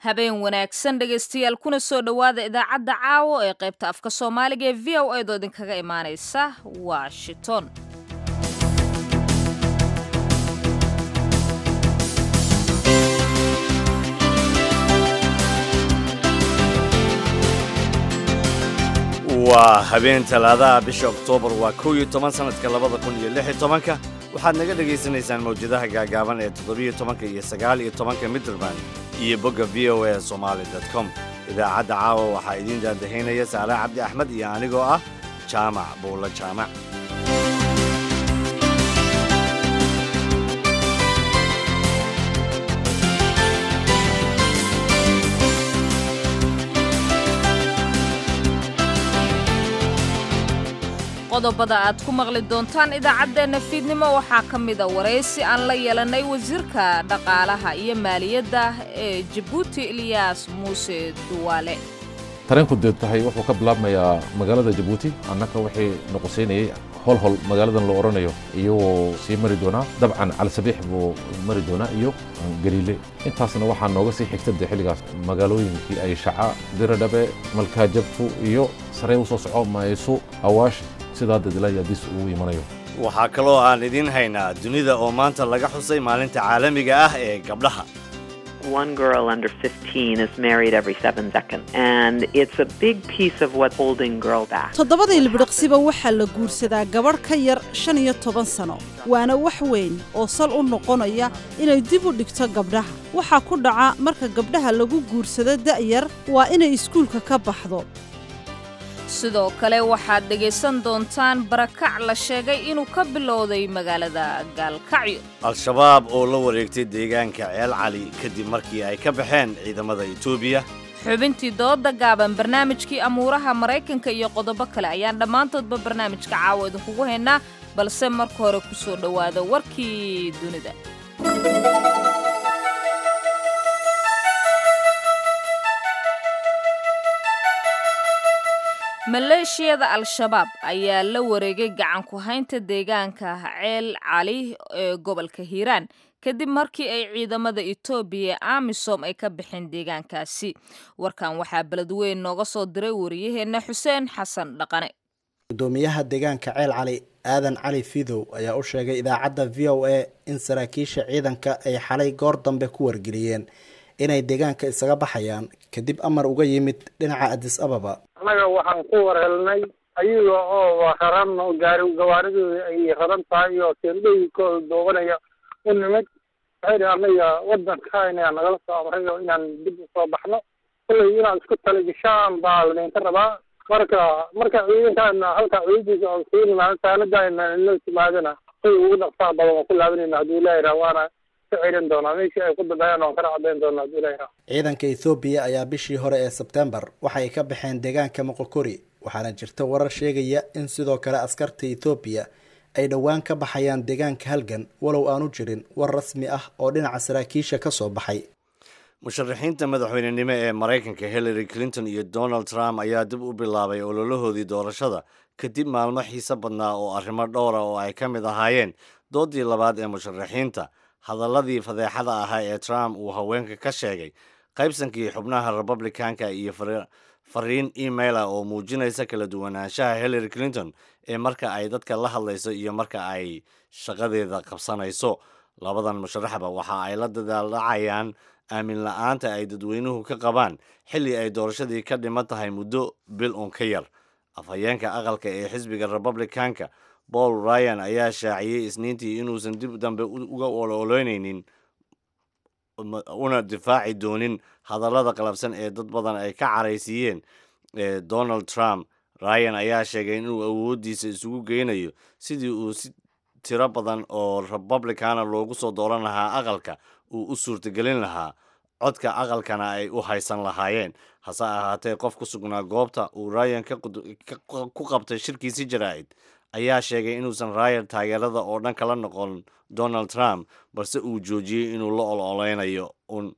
habeen wanaagsan dhegaystayaal kuna soo dhowaada idaacadda caawo ee qaybta afka soomaaliga ee v o eedoo idinkaga imaanaysa washington waa habeen talaadaha bisha oktoobar waa kow iyo toban sanadka labada kun iyo lix iyo tobanka waxaad naga dhagaysanaysaan mawjadaha gaagaaban ee toddobiyo tobanka iyo sagaal iyo tobanka midderman iyo bogga v o a somaali com idaacadda caawa waxaa idiin daadahaynaya saale cabdi axmed iyo anigoo ah jaamac buulla jaamac qodobada aad ku maqli doontaan idaacaddeenna fiidnimo waxaa ka mida waraysi aan la yeelannay wasiirka dhaqaalaha iyo maaliyadda ee jabuuti ilyaas muuse duwaale tareenku dee tahay wuxuu ka bilaabmayaa magaalada jabuuti annaka wixii noqosaynayay holhol magaaladan la odhanayo iyagoo sii mari doonaa dabcan calisabiix buu mari doonaa iyo galiile intaasna waxaa nooga sii xigta dee xilligaas magaalooyinkii ay shaca diradhabe malkaajabtu iyo sarey u soo soco maysu awaash sidaa dadilaayaadis ugu imanayo waxaa kaloo aan idiin haynaa dunida oo maanta laga xusay maalinta caalamiga ah ee gabdhaha One girl under 15 is married every seven seconds, and it's a big piece of what's holding girl back. toddobadii libdhiqsiba waxaa la guursadaa gabadh ka yar shan iyo toban sano waana wax weyn oo sal u noqonaya inay dib u dhigto gabdhaha waxaa ku dhaca marka gabdhaha lagu guursado da'yar waa inay iskuulka ka baxdo sidoo kale waxaad dhegaysan doontaan barakac la sheegay inuu ka bilowday magaalada gaalkacyo al-shabaab oo la wareegtay deegaanka ceel cali kadib markii ay ka baxeen ciidamada etoobiya xubintii dooda gaaban barnaamijkii amuuraha maraykanka iyo qodobo kale ayaan dhammaantoodba barnaamijka caawa idinkugu haynaa balse marka hore ku soo dhowaada warkii dunida maleeshiyada al-shabaab ayaa la wareegay gacan ku haynta deegaanka ceel cali ee gobolka hiiraan kadib markii ay ciidamada etoobiya ee amisom ay ka baxeen deegaankaasi warkan waxaa beledweyn nooga soo diray wariyaheenna xuseen xasan dhaqane gudoomiyaha deegaanka ceel cali aadan cali fidow ayaa u sheegay idaacadda v o a in saraakiisha ciidanka ay xalay goor dambe ku wargeliyeen inay deegaanka isaga baxayaan kadib amar uga yimid dhinaca adis ababa annaga waxaan ku war helnay ayaga oo raran gaari gawaaridooda ay raran tahay oo teendhooyinkooda doobanaya u nimid waxay anaga wadanka inaa nagala soo amrayo inaan dib usoo baxno kullay inaad isku taligashaan baa ladinka rabaa marka marka ciidankaana halkaa ciidankiisa oo sii nimaado saanadaana inoo timaadana kuy ugu dhaqsaa badan waan ku laabanayna hadduu ilaahi raa waana ka celin doonaa meeshii ay ku dambeeyaan waan kana caddayn doonaa hadduu ilaahi raa ciidanka ethoobiya ayaa bishii hore ee sebtembar waxay ka baxeen deegaanka moqokori waxaana jirta warar sheegaya in sidoo kale askarta ethoobiya ay dhowaan ka baxayaan deegaanka halgan walow aanu jirin war rasmi ah oo dhinaca saraakiisha ka soo baxay musharaxiinta madaxweynenimo ee maraykanka hillary clinton iyo donald trump ayaa dib u bilaabay ololahoodii doorashada kadib maalmo xiise badnaa oo arrimo dhowra oo ay ka mid ahaayeen doodii labaad ee musharaxiinta hadalladii fadeexada ahaa ee trump uu haweenka ka sheegay qaybsankii xubnaha republicanka iyo fariin emaila oo muujinaysa kala duwanaanshaha hillary clinton ee marka ay dadka la hadlayso iyo marka ay shaqadeeda qabsanayso labadan musharaxba waxa ay la dadaaldhacayaan aamin la-aanta ay dadweynuhu ka qabaan xilli ay doorashadii ka dhiman tahay muddo bil un ka yar afhayeenka aqalka ee xisbiga republicanka paul ryan ayaa shaaciyey isniintii inuusan dib dambe uga ololeyneynin una difaaci doonin hadallada qalabsan ee dad badan ay ka caraysiiyeen ee donald trump ryan ayaa sheegay inuu awooddiisa isugu geynayo sidii uu si tiro badan oo republicana loogu soo dooran lahaa aqalka uu u suurtagelin lahaa codka aqalkana ay u haysan lahaayeen hase ahaatee qof ku sugnaa goobta uu ryan ku qabtay shirkiisi jaraa'id ayaa sheegay inuusan ryan taageerada oo dhan kala noqon donald trump balse uu joojiyey inuu la ololeynayo un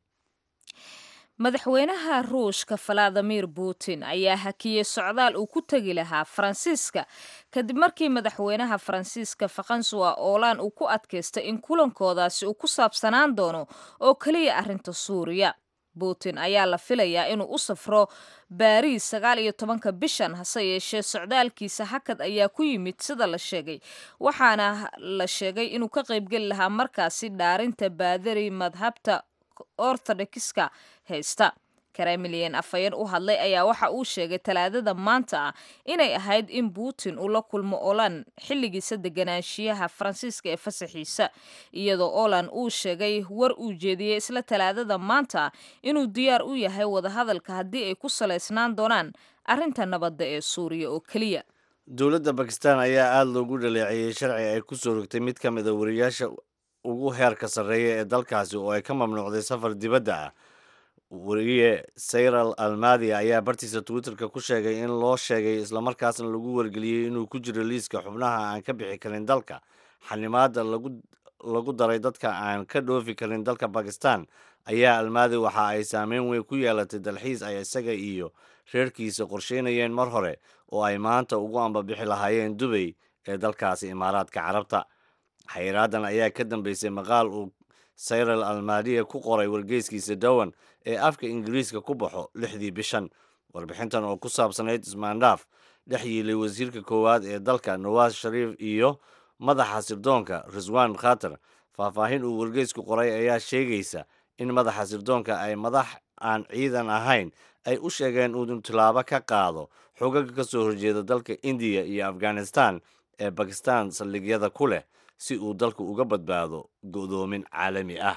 madaxweynaha ruushka valadimir putin ayaa hakiyey socdaal uu ku tegi lahaa faransiiska kadib markii madaxweynaha faransiiska fakansuwa oolaan uu ku adkaystay in kulankoodaasi uu ku saabsanaan doono oo keliya arrinta suuriya putin ayaa la filayaa inuu u safro baariis sagaal iyo tobanka bishan hase yeeshee socdaalkiisa hakad ayaa ku yimid sida la sheegay waxaana la sheegay inuu ka qaybgeli lahaa markaasi dhaarinta baadari madhabta orthodoxiska haysta kremlin afhayeen u hadlay ayaa waxa uu sheegay talaadada maanta ah inay ahayd in putin uu la kulmo olan xilligiisa deganaanshiyaha faransiiska ee fasaxiisa iyadoo olan uu sheegay war uu jeediyey isla talaadada maanta inuu diyaar u yahay wadahadalka haddii ay ku salaysnaan doonaan arrinta nabadda ee suuriya oo keliya dowladda bakistan ayaa aada loogu dhaleeceeyey sharci ay ku soo rogtay mid ka mid a wariyaasha ugu heerka sarreeya ee dalkaasi oo ay ka mamnuucday safar dibadda ah wariye sayral almadi ayaa bartiisa twitterka ku sheegay in loo sheegay islamarkaasna lagu wargeliyey inuu ku jiro liiska xubnaha aan ka bixi karin dalka xanimaada lagu daray dadka aan ka dhoofi karin dalka bakistan ayaa almadi waxa ay saameyn weyn ku yeelatay dalxiis ay isaga iyo reerkiisa qorsheynayeen mar hore oo ay maanta ugu ambabixi lahaayeen dubay ee dalkaasi imaaraadka carabta xayraadan ayaa ka dambeysay maqaal uu sayral almadiya ku qoray wargeyskiisa dowan ee afka ingiriiska ku baxo lixdii bishan warbixintan oo ku saabsanayd ismaandhaaf dhex yiilay wasiirka koowaad ee dalka nawaas shariif iyo madaxa sirdoonka riswan khatar faahfaahin uu wargeysku qoray ayaa sheegaysa in madaxa sirdoonka ay madax aan ciidan ahayn ay u sheegeen uu tilaabo ka qaado xogaga ka soo horjeeda dalka indiya iyo afghanistan ee bakistan saldhigyada ku leh si uu dalku uga badbaado go'doomin caalami ah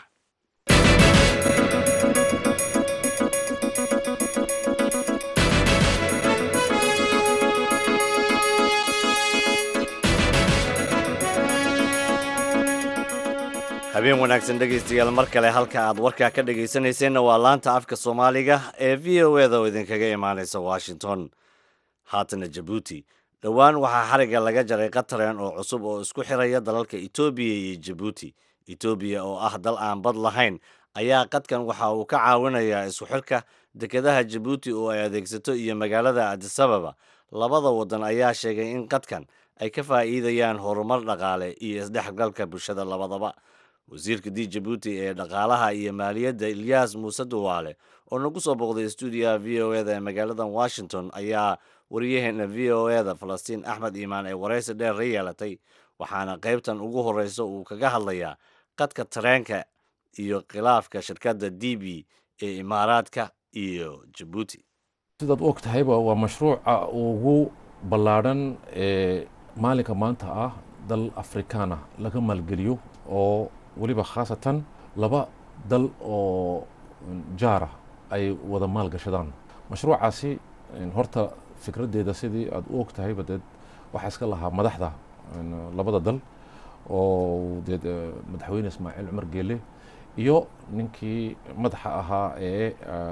habeen wanaagsan dhegaystayaal mar kale halka aad warkaa ka dhegaysanayseena waa laanta afka soomaaliga ee v o eda oo idinkaga imaanaysa washington haatana jabuuti dhowaan waxaa xariga laga jaray qatareen oo cusub oo isku xiraya dalalka etoobiya iyo jabuuti etoobiya oo ah dal aan bad lahayn ayaa qadkan waxa uu ka caawinayaa isku xirka dekedaha jabuuti oo ay adeegsato iyo magaalada adisababa labada waddan ayaa sheegay in qadkan ay ka faa'iidayaan horumar dhaqaale iyo isdhexgalka bulshada labadaba wasiirka d jabuuti ee dhaqaalaha iyo maaliyadda ilyaas muuse duwaale oo nagu soo booqday stuudiyaha v o eda ee magaalada washington ayaa wariyaheena v o eda falastiin axmed iimaan ee waraysi dheer la yeelatay waxaana qaybtan ugu horeysa uu kaga hadlayaa qadka tareenka iyo khilaafka shirkadda d b ee imaaraadka iyo jabuuti sidaad u og tahayba waa mashruuca ugu ballaadhan ee maalinka maanta ah dal afrikaana laga maalgeliyo oo weliba khaasatan laba dal oo jaara ay wada maal gashadaan mashruucaasi horta fikraddeeda sidii aad u og tahayba deed waxaa iska lahaa madaxda labada dal oo deed madaxweyne ismaaciil cumar geele iyo ninkii madaxa ahaa ee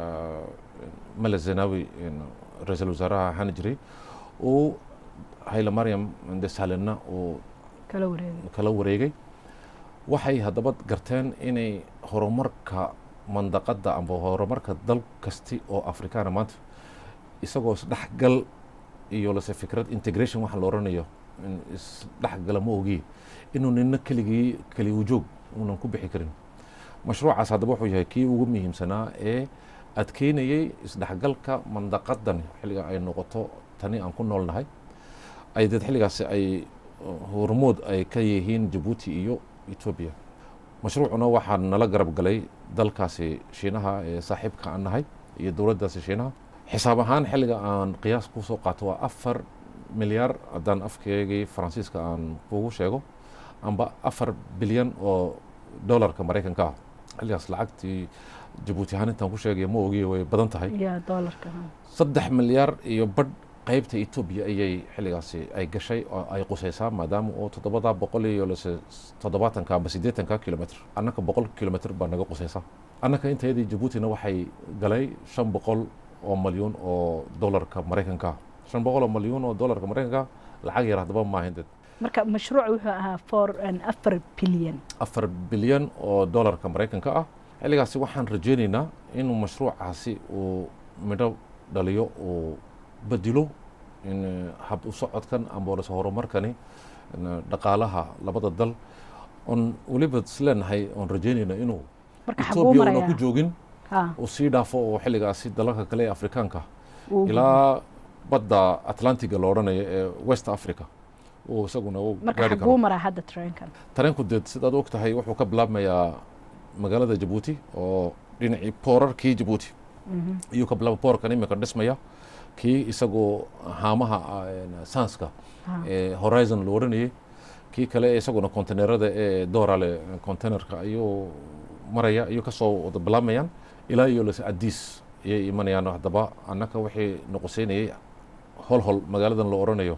male zenawi ra-iisul wasaaraha ahaan jiray uu hayle maryam desalena uu kala wareegay waxay haddaba garteen inay horumarka mandaqadda amba horumarka dal kasti oo afrikaana maanta isagoo isdhexgal iyo lase fikrad integration waxa la oranayo isdhexgala ma ogi inuu nina keligii keli wujoog uunan ku bixi karin mashruucaas haddaba wuxuu yahay kii ugu muhiimsanaa ee adkeynayay isdhexgalka mandaqadan xilliga ay noqoto tani aan ku noolnahay ay deed xilligaasi ay hormood ay ka yihiin jabuuti iyo etoobiya mashruucuna waxaa nala garab galay dalkaasi shiinaha ee saaxiibka aan nahay iyo dowladdaasi shiinaha xisaab ahaan xilliga aan qiyaas ku soo qaato waa afar milyaar haddaan afkeegii faransiiska aan kugu sheego amba afar bilyan oo dollarka maraykanka ah xilligaas lacagtii jabuuti ahaan intaan ku sheegaya ma ogiye way badan tahay saddex milyaar iyo badh qaybta etoobiya ayay xilligaasi ay gashay oo ay qusaysaa maadaama oo toddobada boqol iyo lase toddobaatanka amba siddeetanka kilomitr annaka boqol kilomitr baa naga qusaysa annaka intayadii jabuutina waxay galay shan boqol oo malyuun oo dollarka maraykanka shan boqol oo malyuun oo dollarka maraykanka lacag yar haddaba maahayn dad marka mashruuc wuxuu ahaa for afar bilyan afar bilyan oo dollarka maraykanka ah xilligaasi waxaan rajeynaynaa inuu mashruucaasi uu midho dhaliyo uu bedilo in hab u socodkan amba lase horumarkani dhaqaalaha labada dal oon weliba isleenahay oon rajeynayna inuu etoobiya una ku joogin Ha. uu sii dhaafo oo xilligaasi dalalka kale ee afrikaanka Uu ilaa badda atlantiga la odhanayo ee west africa uu isaguna u marka gaari xaguu karo maraa hadda tareenkan tareenku deed sidaad og tahay wuxuu ka bilaabmayaa magaalada jabuuti oo dhinacii boorarkii jabuuti iyuu ka bilaaba boorkan imika dhismaya kii isagoo haamaha ah, saanska ee horizon la odhanayay kii kale ee isaguna kontenerada ee doorale containerka ayuu maraya ayuu kasoo wada bilaabmayaan ilaa iyo las adiis ayay imanayaan haddaba annaka wixii noqoseynayay hol hol magaaladan la odhanayo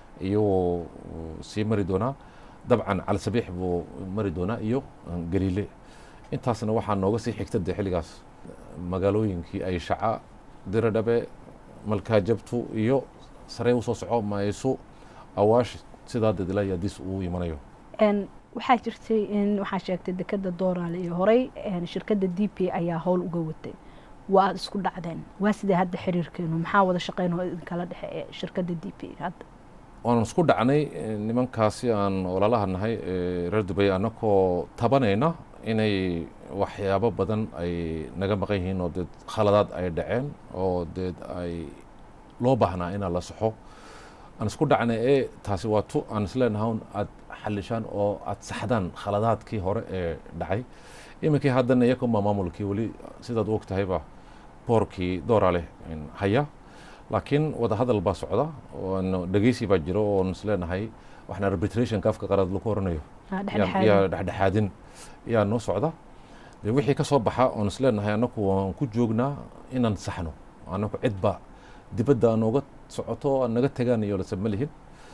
iyuu sii mari doonaa dabcan calsabiix buu mari doonaa iyo galiile intaasna waxaa nooga sii xigta de xilligaas magaalooyinkii ay shaca diradhabe malkaajabtu iyo saree usoo soco maayso awaash sidaa dad ilaa iyo adiis uu imanayo En, waxaa jirtay in waxaa sheegtay dekada dooraale iyo horey en, shirkadda d p ayaa howl uga watay waa isku dhacdeen waa sidee hadda xiriirkeenu maxaa wada shaqeyn oo idinkala dhexe ee shirkadda d p hadda waan isku dhacnay eh, nimankaasi aan ololaha nahay ee reer dubay annakoo tabanayna inay waxyaabo badan ay naga maqan yihiin oo deed khaladaad ay dhaceen oo deed ay loo baahnaa inaa la saxo aan isku dhacnay ee taasi waa tu aan isleenahay aad xalishaan oo aad saxdaan khaladaadkii hore ee dhacay iminkii haddana iyakuma maamulkii weli sidaad u og tahayba boorkii doorale haya laakiin wada hadal baa socda oon dhegeysi baa jiro oon isleenahay waxna arbitrationka afka qaraad lagu oranayo Ah, yaa- dhexdhexaadin. yaa dhexdhexaadin yaa noo socda de wixii ka soo baxa oon isleenahay annaku waan ku joognaa inaan saxno annaku cidba dibadda aan nooga socoto aan naga tegaan iyo lase ma lihin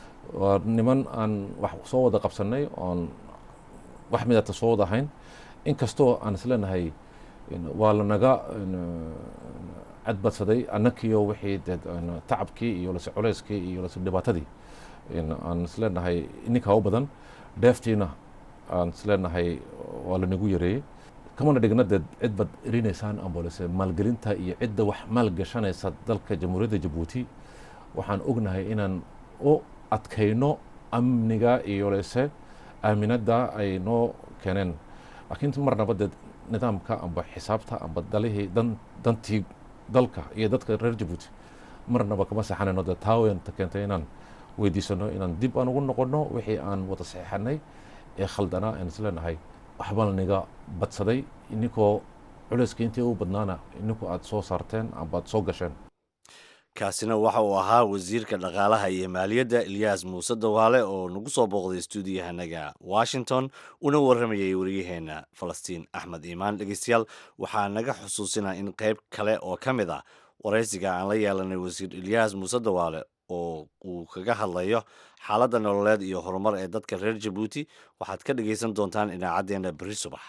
waa niman aan wax soo wada qabsanay oon wax midata soo wada ahayn inkastoo aan isleenahay in- waa lanaga in- cadbadsaday annakiyo wixii dee in tacabkii iyo lase culeyskii iyo lase dhibaatadii in aan isleenahay ninkaa u badan dheeftiina aan isleenahay waa lanagu yareeyey kamana dhigna dee cid bad erinaysaan ambolese maalgelinta iyo cidda wax maalgashanaysa dalka jamhuuriyadda jabuuti waxaan ognahay inaan u adkayno amniga iyo lese aaminadda ay noo keeneen laakiin marnaba dee nidaamka amba xisaabta amba dalihii dan dantii dalka iyo dadka reer jabuuti marnaba kama saxanayno dee taa weynta keentay inaan weydiisano inaan dib aan ugu noqono wixii aan wada saxiixanay ee khaldanaa aan isleenahay waxbaa niga badsaday ininkoo culeyska intii u badnaana ininku aad soo saarteen amba aad soo gasheen kaasina waxa uu ahaa wasiirka dhaqaalaha iyo maaliyadda ilyaas muuse dawaale oo nagu soo booqday stuudiyahanaga washington una warramayay waryaheena falastiin axmed iimaan dhegeystayaal waxaa naga xusuusinaa in qayb kale oo ka mid ah waraysiga aan la yeelanay wasiir ilyaas muuse dawaale oo uu kaga hadlayo xaaladda nololeed iyo horumar ee dadka reer jabuuti waxaad ka dhegeysan doontaan idaacaddeenna berri subax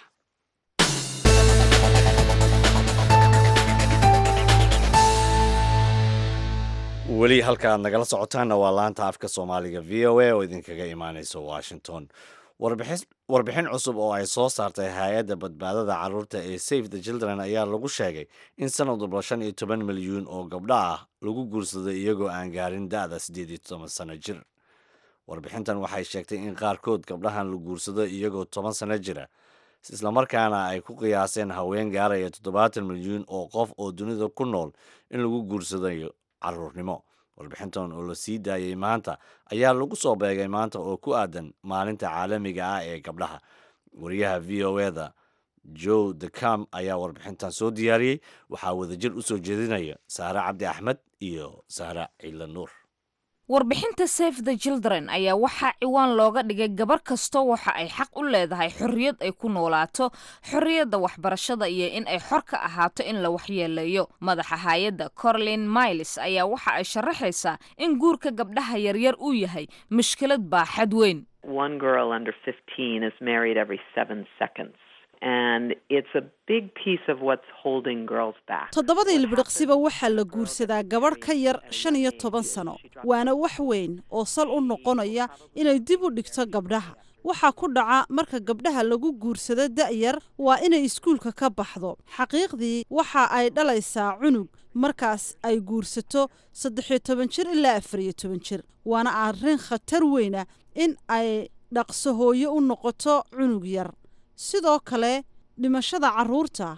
weli halka aad nagala socotaanna waa laanta afka soomaaliga v o a oo idinkaga imaaneysa washington warbixis- warbixin cusub oo ay soo saartay hay-adda badbaadada caruurta ee safe the children ayaa lagu sheegay in sanad walba shan iyo toban milyuun oo gabdho ah lagu guursaday iyagoo aan gaarin da-da siddeed iyo toban sano jir warbixintan waxay sheegtay in qaarkood gabdhahan la guursado iyagoo toban sano jira islamarkaana ay ku qiyaaseen haween gaaraya toddobaatan milyuun oo qof oo dunida ku nool in lagu guursadayo caruurnimo warbixintan oo la sii daayey maanta ayaa lagu soo beegay maanta oo ku aadan maalinta caalamiga ah ee gabdhaha wariyaha v o eda joe decam ayaa warbixintan soo diyaariyey waxaa wadajir u soo jeedinaya saare cabdi axmed iyo saare ciila nuur warbixinta safe the children ayaa waxaa ciwaan looga dhigay gabar kastoo waxa ay xaq u leedahay xorriyad ay ku noolaato xorriyadda waxbarashada iyo in ay xor ka ahaato in la waxyeeleeyo madaxa hay-adda corlin miles ayaa waxa ay sharaxaysaa in guurka gabdhaha yaryar uu yahay mushkilad baaxad weyn One girl under 15 is married every seven seconds. And it's a big piece of what's holding girls back. toddobadii ilbidhiqsiba waxaa la guursadaa gabadh ka yar shan iyo toban sano waana wax weyn oo sal u noqonaya inay dib u dhigto gabdhaha waxaa ku dhaca marka gabdhaha lagu guursado da'yar waa inay iskuulka ka baxdo xaqiiqdii waxa ay dhalaysaa cunug markaas ay guursato saddex iyo toban jir ilaa afar iyo toban jir waana arrin khatar weyna in ay dhaqso hooyo u noqoto cunug yar sidoo kale dhimashada carruurta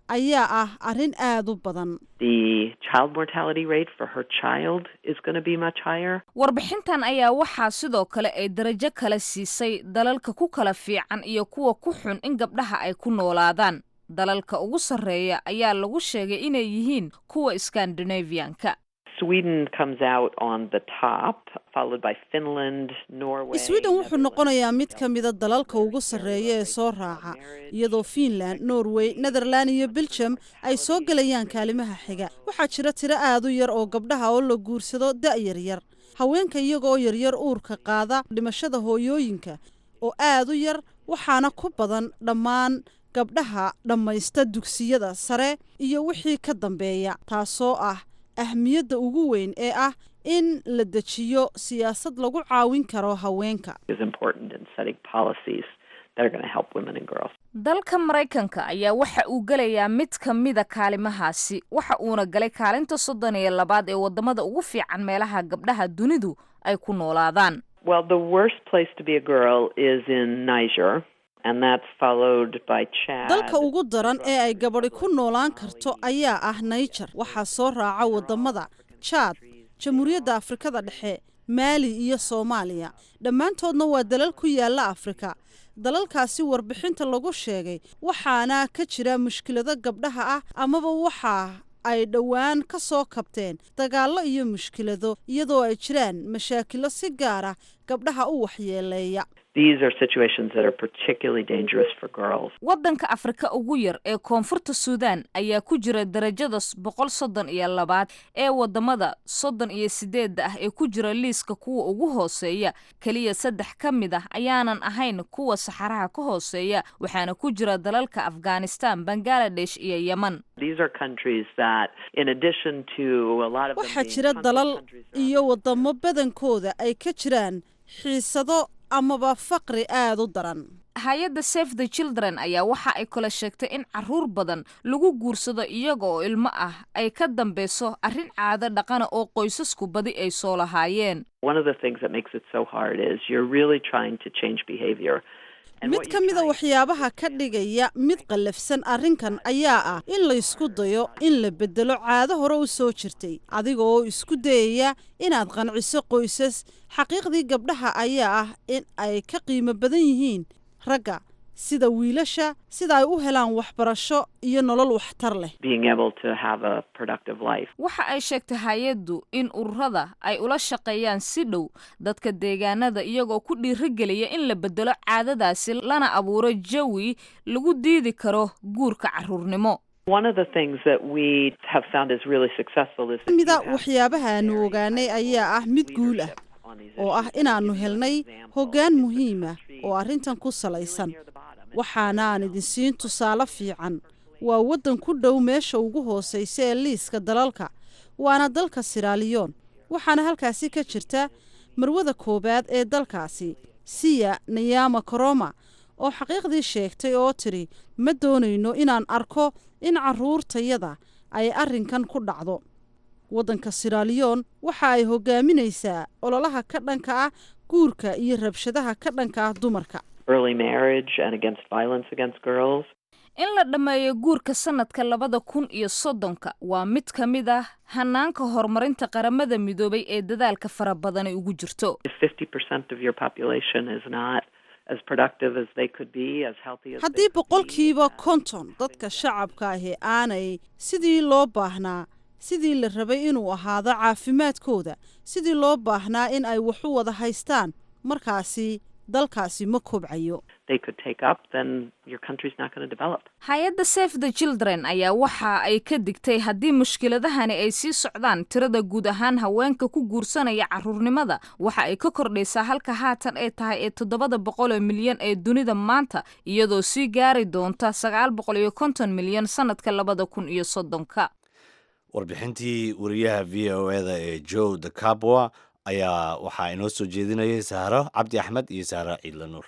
ayaa ah arrin aada u badan The child mortality rate for her child is going to be much higher. warbixintan ayaa waxaa sidoo kale ay darajo kale siisay dalalka ku kala fiican iyo kuwa ku xun in gabdhaha ay ku noolaadaan dalalka ugu sarreeya ayaa lagu sheegay inay yihiin kuwa skandinavianka Sweden comes out on the top, followed by Finland, Norway. sweden wuxuu noqonayaa mid ka mida dalalka ugu sarreeya ee soo raaca iyadoo finland norway netherland iyo belgium ay soo gelayaan kaalimaha xiga waxaa jira tiro aad u yar oo gabdhaha oo la guursado da-yar yar haweenka iyagoo yaryar uurka qaada dhimashada hooyooyinka oo aad u yar waxaana ku badan dhammaan gabdhaha dhammaysta dugsiyada sare iyo wixii ka dambeeya taasoo ah ahmiyadda ugu weyn ee ah in la dejiyo siyaasad lagu caawin karo haweenka is important in setting policies that are going to help women and girls. dalka maraykanka ayaa waxa uu gelayaa mid ka mida kaalimahaasi waxa uuna galay kaalinta soddon iyo labaad ee wadamada ugu fiican meelaha gabdhaha dunidu ay ku noolaadaan Well, the worst place to be a girl is in Niger, and that's followed by Chad. dalka ugu daran ee ay gabadhi ku noolaan karto ayaa ah niger waxaa soo raaca wadamada jaad jamhuuriyadda afrikada dhexe maali iyo soomaaliya dhammaantoodna waa dalal ku yaala afrika dalalkaasi warbixinta lagu sheegay waxaana ka jira mushkilado gabdhaha ah amaba waxa ay dhowaan ka soo kabteen dagaallo iyo mushkilado iyadoo ay jiraan mashaakilo si gaar ah gabdhaha u waxyeeleeya These are situations that are particularly dangerous for girls. waddanka afrika ugu yar ee koonfurta suudaan ayaa ku jira darajada s- boqol soddon iyo labaad ee wadamada soddon iyo sideedda ah ee ku jira liiska kuwa ugu hooseeya keliya saddex ka mid ah ayaanan ahayn kuwa saxaraha ka hooseeya waxaana ku jira dalalka afghanistan bangaladesh iyo yeman These are countries that, in addition to a lot of them waxaa being jira conflict dalal countries around iyo wadamo badankooda ay ka jiraan xiisado amaba faqri aada u daran hay-adda save the children ayaa waxa ay kala sheegtay in caruur badan lagu guursado iyaga oo ilmo ah ay ka dambeyso arrin caado dhaqana oo qoysasku badi ay soo lahaayeen One of the things that makes it so hard is you're really trying to change behavior. And mid what ka you're mida trying- waxyaabaha ka dhigaya mid qallafsan arrinkan ayaa ah in la isku dayo in la bedelo caado hore u soo jirtay adiga oo isku dayaya inaad qanciso qoysas xaqiiqdii gabdhaha ayaa ah in ay ka qiimo badan yihiin ragga sida wiilasha sida ay u helaan waxbarasho iyo nolol waxtar leh being able to have a productive life. waxa ay sheegtay hay-addu in ururada ay ula shaqeeyaan si dhow dadka deegaanada iyagoo ku dhiirigeliya in la bedelo caadadaasi lana abuuro jawi lagu diidi karo guurka caruurnimo One of the things that we have found is really successful is that mida you have waxyaabaha aanu ogaanay ayaa ah mid guul ah on these oo ah inaannu helnay hoggaan muhiima oo arrintan ku salaysan waxaana aan idin siin tusaale fiican waa waddan ku dhow meesha ugu hoosaysa ee liiska dalalka waana dalka siraaliyoon waxaana halkaasi ka jirta marwada koowaad ee dalkaasi siya nayama koroma oo xaqiiqdii sheegtay oo tidhi ma doonayno inaan arko in carruurtayada ay arrinkan ku dhacdo waddanka siraaliyoon waxa ay hogaaminaysaa ololaha ka dhanka ah guurka iyo rabshadaha ka dhanka ah dumarka early marriage and against violence against girls. in la dhammeeyo guurka sanadka labada kun iyo soddonka waa mid ka mid ah hanaanka horumarinta qaramada midoobay ee dadaalka fara badani ugu jirto If 50% of your population is not as productive as they could be, as healthy as they haddii could be, boqolkiiba konton dadka shacabka ahi aanay sidii loo baahnaa sidii la rabay inuu ahaado caafimaadkooda sidii loo baahnaa in ay waxu wada haystaan markaasi dalkaasi ma kobcayo they could take up, then your country's not going to develop. hay-adda save the children ayaa waxa ay ka digtay haddii mushkiladahani ay sii socdaan tirada guud ahaan haweenka ku guursanaya caruurnimada waxa ay ka kordhaysaa halka haatan ay tahay ee toddobada boqol oo milyan ee dunida maanta iyadoo sii gaari doonta sagaal boqol iyo konton milyan sanadka labada kun iyo soddonka warbixintii wariyaha v o eda ee joe de cabwa ayaa waxaa inoo soo jeedinayay sahro cabdi axmed iyo sahro ciidla nuur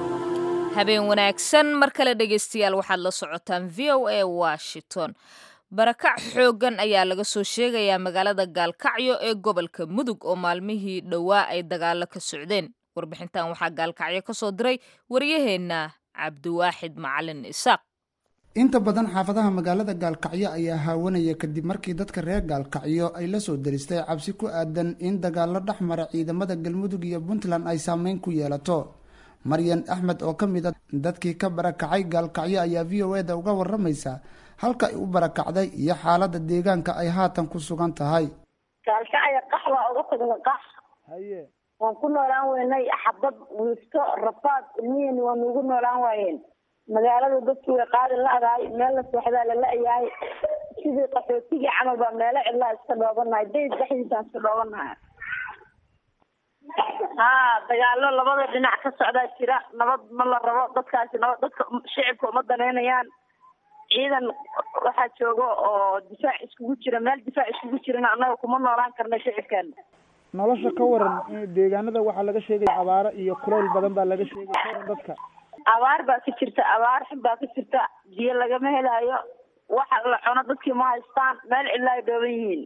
habeen wanaagsan mar kale dhegaystayaal waxaad la socotaan v o a washington barakac xooggan ayaa laga soo sheegayaa magaalada gaalkacyo ee gobolka mudug oo maalmihii dhowaa ay dagaalo ka socdeen warbixintan waxaa gaalkacyo ka soo diray waryaheenna cabdiwaaxid macalin isaaq inta badan xaafadaha magaalada gaalkacyo ayaa haawanaya kadib markii dadka reer gaalkacyo ay la soo daristay cabsi ku aadan in dagaalo dhex mara ciidamada galmudug iyo puntland ay saameyn ku yeelato maryan axmed oo ka mid a dadkii ka barakacay gaalkacyo ayaa v o eda uga waramaysa halka ay u barakacday iyo xaalada deegaanka ay haatan ku sugan tahay gaalkacyo qax waa uga tagna qax waan ku noolaan weynay xabad wiifto rafaad ilmihiina waa nuugu noolaan waayeen magaalada dadkii way qaadi la-dahay meel la seexdaa la la-yahay sidii qaxootigii camal baa meelo cidlaa iska dhoobanahay dayd dhexdiisaan iska dhoobanahay haa dagaalo labada dhinac ka socdaa jira nabad ma la rabo dadkaasi nabad dadka shicibka uma daneynayaan ciidan waxaa jooga oo difaac iskugu jira meel difaac iskugu jirana annaga kuma noolaan karna shicibkeena nolosha ka waran deegaanada waxaa laga sheegaya abaaro iyo kuleyl badan baa laga sheegay ka waran dadka abaar baa ka jirta abaar xun baa ka jirta biyo lagama helaayo waxa la cuno dadkii ma haystaan meel cidla ay dhooban yihiin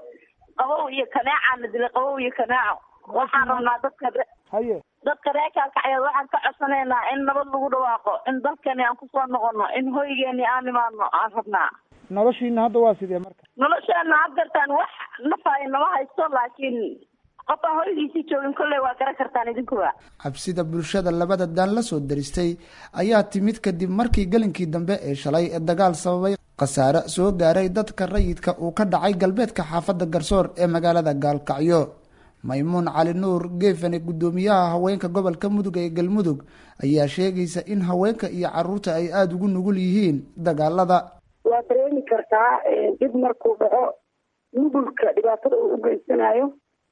qabow iyo kaneecaana dilay qabow iyo kaneeco waxaan rabnaa dadka haye dadka reer kaalkacyeed waxaan ka codsanaynaa in nabad lagu dhawaaqo in dalkani aan kusoo noqono in hoygeeni aan imaano aan rabnaa noloshiina hadda waa sidee marka nolosheena haddeertaan wax nafaay nama haysto laakiin qof aan hoygiisii joogin kolley waa garan kartaan idinkuba cabsida bulshada labada daan la soo daristay ayaa timid kadib markii gelinkii dambe ee shalay ee dagaal sababay khasaare soo gaaray dadka rayidka uu ka dhacay galbeedka xaafadda garsoor ee magaalada gaalkacyo maymuun cali nuur geefane guddoomiyaha haweenka gobolka mudug ee galmudug ayaa sheegaysa in haweenka iyo caruurta ay aada ugu nugul yihiin dagaalada waa dareemi kartaa dib markuu dhaco nugulka dhibaatada uu u geysanayo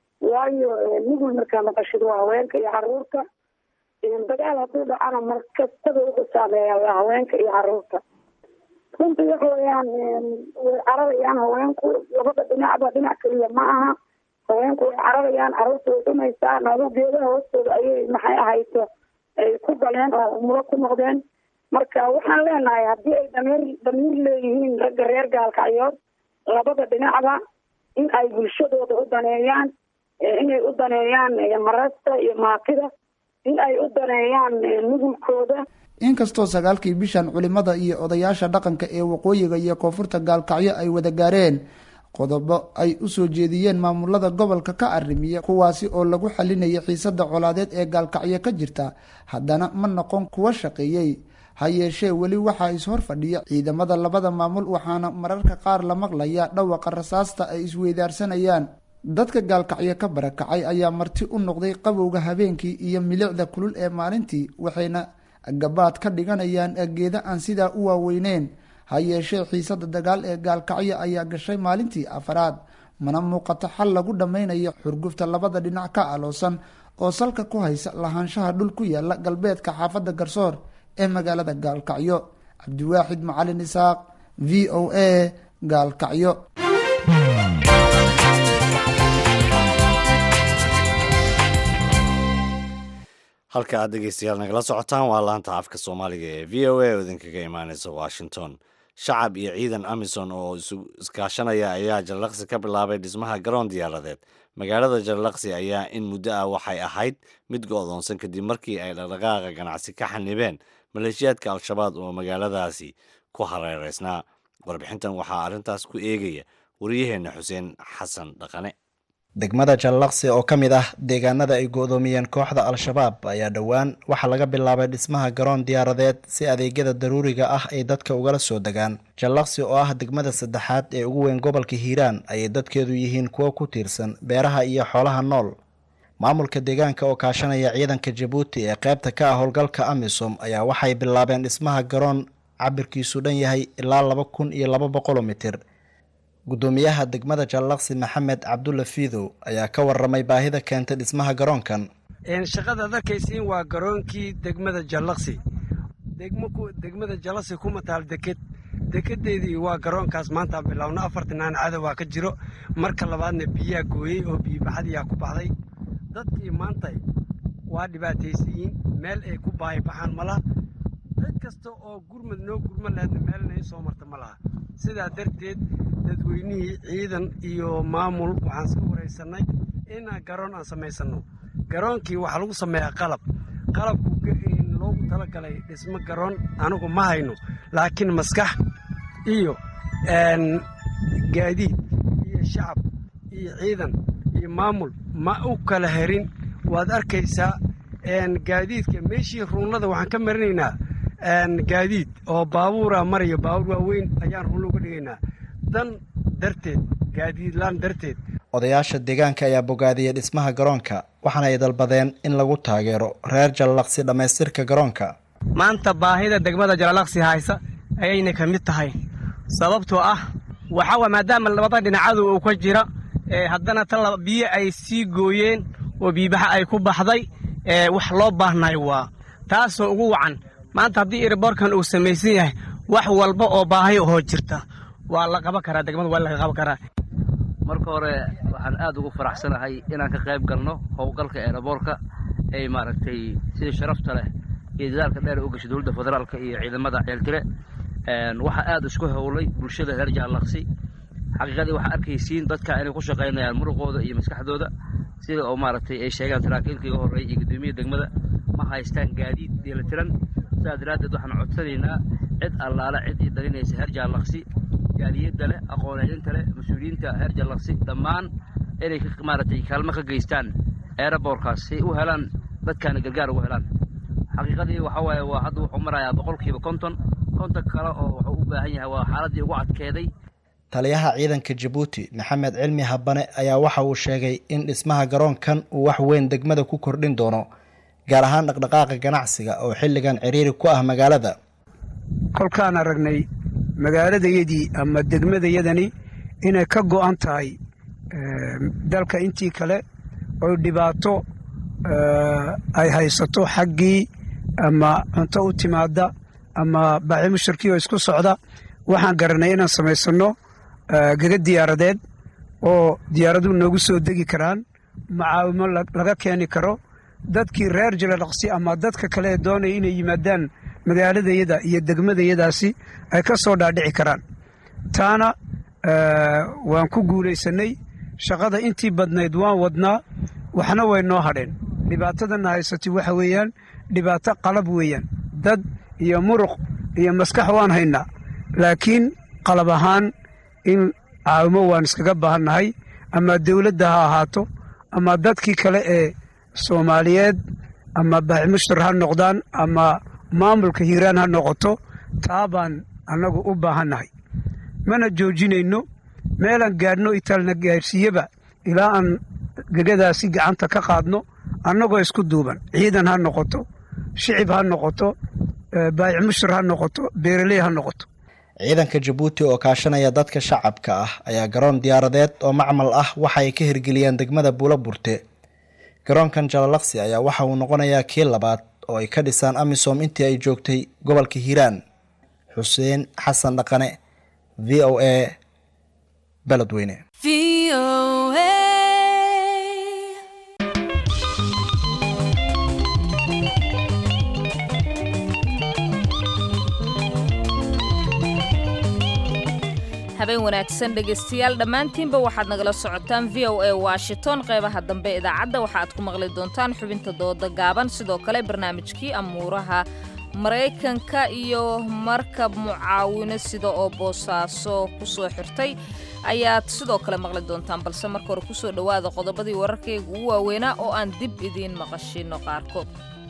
waayo nugul markaa maqashid waa haweenka iyo caruurta dagaal hadduu dhacana mar kastaba wuxuu saameeya waa haweenka iyo caruurta runtii waxa weeyaan way cararayaan haweenku labada dhinacba dhinac keliya ma aha haweenku way cararayaan caruurta way dhumaysaa noolo geedaha hoostooda ayay maxay ahayto ay ku galeen oo umulo ku noqdeen marka waxaan leenahay haddii ay damiir damiir leeyihiin ragga reer gaalkacyood labada dhinacba in ay bulshadooda u daneeyaan inay u daneeyaan marasta iyo maatida in ay u daneeyaan nugulkooda inkastoo sagaalkii bishan culimada iyo odayaasha dhaqanka ee waqooyiga iyo koonfurta gaalkacyo ay wada gaareen qodobo ay usoo jeediyeen maamulada gobolka ka arrimiya kuwaasi oo lagu xalinayay xiisada colaadeed ee gaalkacyo ka jirta haddana ma noqon kuwa shaqeeyey ha yeeshee weli waxaa is-hor fadhiya ciidamada labada maamul waxaana mararka qaar la maqlaya dhawaqa rasaasta ay isweydaarsanayaan dadka gaalkacyo ka barakacay ayaa marti u noqday qabowga habeenkii iyo milicda kulul ee maalintii waxayna gabaad ka dhiganayaan geeda aan sidaa u waaweyneyn ha yeeshee xiisada dagaal ee gaalkacyo ayaa gashay maalintii afaraad mana muuqato xal lagu dhammaynayo xurgufta labada dhinac ka aloosan oo salka ku haysa lahaanshaha dhul ku yaala galbeedka xaafadda garsoor ee magaalada gaalkacyo cabdiwaaxid macalin isaaq v o a gaalkacyo halka aad dhegeystayaal nagala socotaan waa laanta afka soomaaliga ee v o a oo idinkaga imaaneysa washington shacab iyo ciidan amison oo iskaashanaya ayaa jarlaqsi ka bilaabay dhismaha garoon diyaaradeed magaalada jarlaqsi ayaa in muddo ah waxay ahayd mid go-doonsan kadib markii ay dhaqdhaqaaqa ganacsi ka xanibeen maleeshiyaadka al-shabaab oo magaaladaasi ku hareereysnaa warbixintan waxaa arrintaas ku eegaya wariyaheenna xuseen xasan dhaqane degmada jallaqsi oo ka mid ah deegaanada ay go-doomiyeen kooxda al-shabaab ayaa dhowaan waxaa laga bilaabay dhismaha garoon diyaaradeed si adeegyada daruuriga ah ay dadka ugala soo degaan jallaqsi oo ah degmada saddexaad ee ugu weyn gobolka hiiraan ayay dadkeedu yihiin kuwo ku tiirsan beeraha iyo xoolaha nool maamulka deegaanka oo kaashanaya ciidanka jabuuti ee qaybta ka ah howlgalka amisom ayaa waxay bilaabeen dhismaha garoon cabirkiisu dhan yahay ilaa laba kun iyo laba boqoloo mitir guddoomiyaha degmada jallaqsi maxamed cabdulla fiidow ayaa ka waramay baahida keentay dhismaha garoonkan shaqadaad arkaysiin waa garoonkii degmada jallaqsi degmada jallaqsi kuma taal deked dekedeedii waa garoonkaas maanta bilowna afartanaan cadowaa ka jiro marka labaadna biyaa gooyey oo biyibaxadiyaa ku baxday dadkii maanta waa dhibaataysiyiin meel ay ku baahi baxaan ma laha cid kasta oo gurmad noo gurma laheedna meelna i soo marta ma laha sidaa darteed dadweynihii ciidan iyo maamul waxaan iska wareysannay inaan garoon aan samaysanno garoonkii waxaa lagu sameeyaa qalab qalabku loogu talagalay dhismo garoon anigu ma hayno laakiin maskax iyo gaadiid iyo shacab iyo ciidan iyo maamul ma u kala herin waad arkaysaa gaadiidka meeshii ruunlada waxaan ka marinaynaa gaadiid oo baabuura maraya baabuur waaweyn ayaan ruunla uga dhigaynaa dan darteed gaadiidlaan darteed odayaasha deegaanka ayaa bogaadiyey dhismaha garoonka waxaana ay dalbadeen in lagu taageero reer jallaqsi dhammaystirka garoonka maanta baahida degmada jalalaqsi haysa ayayna ka mid tahay sababtoo ah waxaa maadaama labada dhinacadu uu ka jira haddana ta biyo ay sii gooyeen oo biibaxa ay ku baxday wax loo baahnay waa taasoo ugu wacan maanta haddii iriboorkan uu samaysan yahay wax walba oo baahi ahoo jirta waa la qaban karaa degmada waa laga qaban karaa marka hore waxaan aad ugu faraxsanahay inaan ka qayb galno howlgalka eeraboorka ay maaragtay sida sharafta leh iyo dadaalka dheer u gashay dowladda federaalka iyo ciidamada ceeltire waxaa aad isku howlay bulshada reer jaallaqsi xaqiiqadii waxaa arkaysiin dadka inay ku shaqaynayaan muruqooda iyo maskaxdooda sida oo maaragtay ay sheegaan saraakiilka iga horreeya iyo guddoomiya degmada ma haystaan gaadiid dheelitiran sidaas daraaddeed waxaan codsanaynaa cid allaale cid ii dalinaysa reer jaallaqsi jaaliyadda leh aqoon-eedinta leh mas-uuliyiinta reer jallaqsi dhammaan inay maaragtay kaalmo ka geystaan eeraboorkaas si u helaan dadkaana gargaar ugu helaan xaqiiqadii waxaa waaye waa hadda wuxuu marayaa boqolkiiba konton konton kale oo wuxuu u baahan yahay waa xaaladdii ugu adkeeday taliyaha ciidanka jabuuti maxamed cilmi habane ayaa waxa uu sheegay in dhismaha garoonkan uu wax weyn degmada ku kordhin doono gaar ahaan dhaqdhaqaaqa ganacsiga oo xilligan ciriiri ku ah magaalada kolkaan aragnay magaaladayadii ama degmadayadani inay ka go'an tahay dalka intii kale oy dhibaato ay haysato xaggii ama cunto u timaada ama baaci mushirkii oo isku socda waxaan garanay inaan samaysanno gaga diyaaradeed oo diyaaraduhu noogu soo degi karaan macaawimo laga keeni karo dadkii reer jalalaqsi ama dadka kale ee doonaya inay yimaadaan magaaladayada iyo degmadayadaasi ay ka soo dhaadhici karaan taana waan ku guulaysannay shaqada intii badnayd waan wadnaa waxna way noo hadheen dhibaatadana haysatay waxa weeyaan dhibaato qalab weeyaan dad iyo muruq iyo maskax waan haynaa laakiin qalab ahaan in caawimo waan iskaga baahannahay ama dawladda ha ahaato ama dadkii kale ee soomaaliyeed ama baaximushtar ha noqdaan ama maamulka hiiraan ha noqoto taa baan annagu u baahannahay mana joojinayno meelaan gaadhno itaalna gaadhsiiyeba ilaa aan gegadaasi gacanta ka qaadno annagoo isku duuban ciidan ha noqoto shicib ha noqoto baayic mushtar ha noqoto beeraley ha noqoto ciidanka jabuuti oo kaashanaya dadka shacabka ah ayaa garoon diyaaradeed oo macmal ah waxa ay ka hirgeliyeen degmada buula burte garoonkan jalalaqsi ayaa waxa uu noqonayaa kii labaad oo ay ka dhisaan amisom intii ay joogtay gobolka hiiraan xuseen xasan dhaqane v o a beledweyne habeen wanaagsan dhegaystayaal dhammaantiinba waxaad nagala socotaan v o a washington qeybaha dambe idaacadda waxa aad ku maqli doontaan xubinta dooda gaaban sidoo kale barnaamijkii amuuraha maraykanka iyo markab mucaawino sida oo boosaaso ku soo xirtay ayaad sidoo kale maqli doontaan balse marka hore kusoo dhowaada qodobadii wararkayga ugu waaweynaa oo aan dib idiin maqashino qaarkood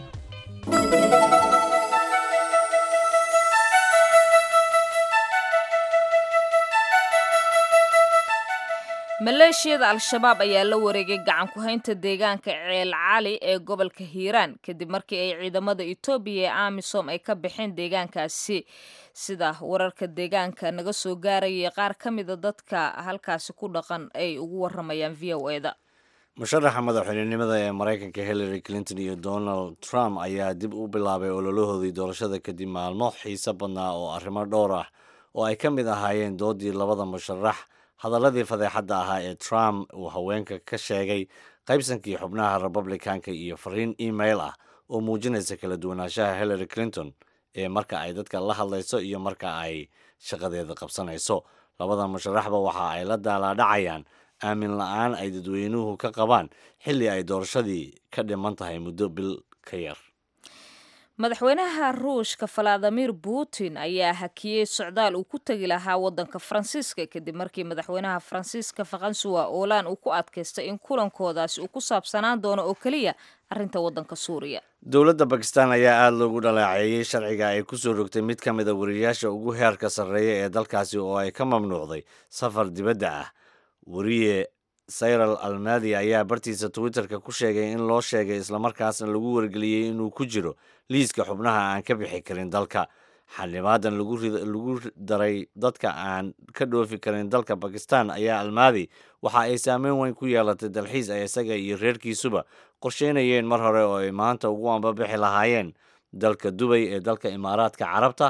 maleeshiyada al-shabaab ayaa la wareegay gacan ku-haynta deegaanka ceel cali ee gobolka hiiraan kadib markii ay ciidamada etoobiya ee amisom ay ka baxeen deegaankaasi sida wararka deegaanka naga soo gaarayay qaar ka mida dadka halkaasi ku dhaqan ay ugu waramayaan v o eda musharaxa madaxweynenimada ee maraykanka hillary clinton iyo donald trump ayaa dib u bilaabay ololahoodii doorashada kadib maalmo xiise badnaa oo arrimo dhowr ah oo ay ka mid ahaayeen doodii labada musharax hadaladii fadeexadda ahaa ee trump uu haweenka ka sheegay qaybsankii xubnaha republicanka iyo fariin email ah oo muujinaysa kala duwanaanshaha hillary clinton ee marka ay dadka la hadlayso iyo marka ay shaqadeeda qabsanayso labada musharaxba waxa ay la daalaadhacayaan aamin la-aan ay dadweynuhu ka qabaan xilli ay doorashadii ka dhiman tahay muddo bil ka yar madaxweynaha ruushka valadimir putin ayaa hakiyey socdaal uu ku tegi lahaa wadanka faransiiska kadib markii madaxweynaha faransiiska fakansuwa oolaan uu ku adkaystay in kulankoodaasi uu ku saabsanaan doono oo keliya arrinta wadanka suuriya dowladda bakistan ayaa aada loogu dhaleeceeyey sharciga ay kusoo rogtay mid ka mida wariyaasha ugu heerka sarreeya ee dalkaasi oo ay ka mamnuucday safar dibadda ah wariye sayral almadi ayaa bartiisa twitterka ku sheegay in loo sheegay islamarkaasna lagu wargeliyey inuu ku jiro liiska xubnaha aan ka bixi karin dalka xildhibaadan lagu daray dadka aan ka dhoofi karin dalka bakistan ayaa almadi waxa ay saameyn weyn ku yeelatay dalxiis ay isaga iyo reerkiisuba qorsheynayeen mar hore oo ay maanta ugu ambabixi lahaayeen dalka dubay ee dalka imaaraadka carabta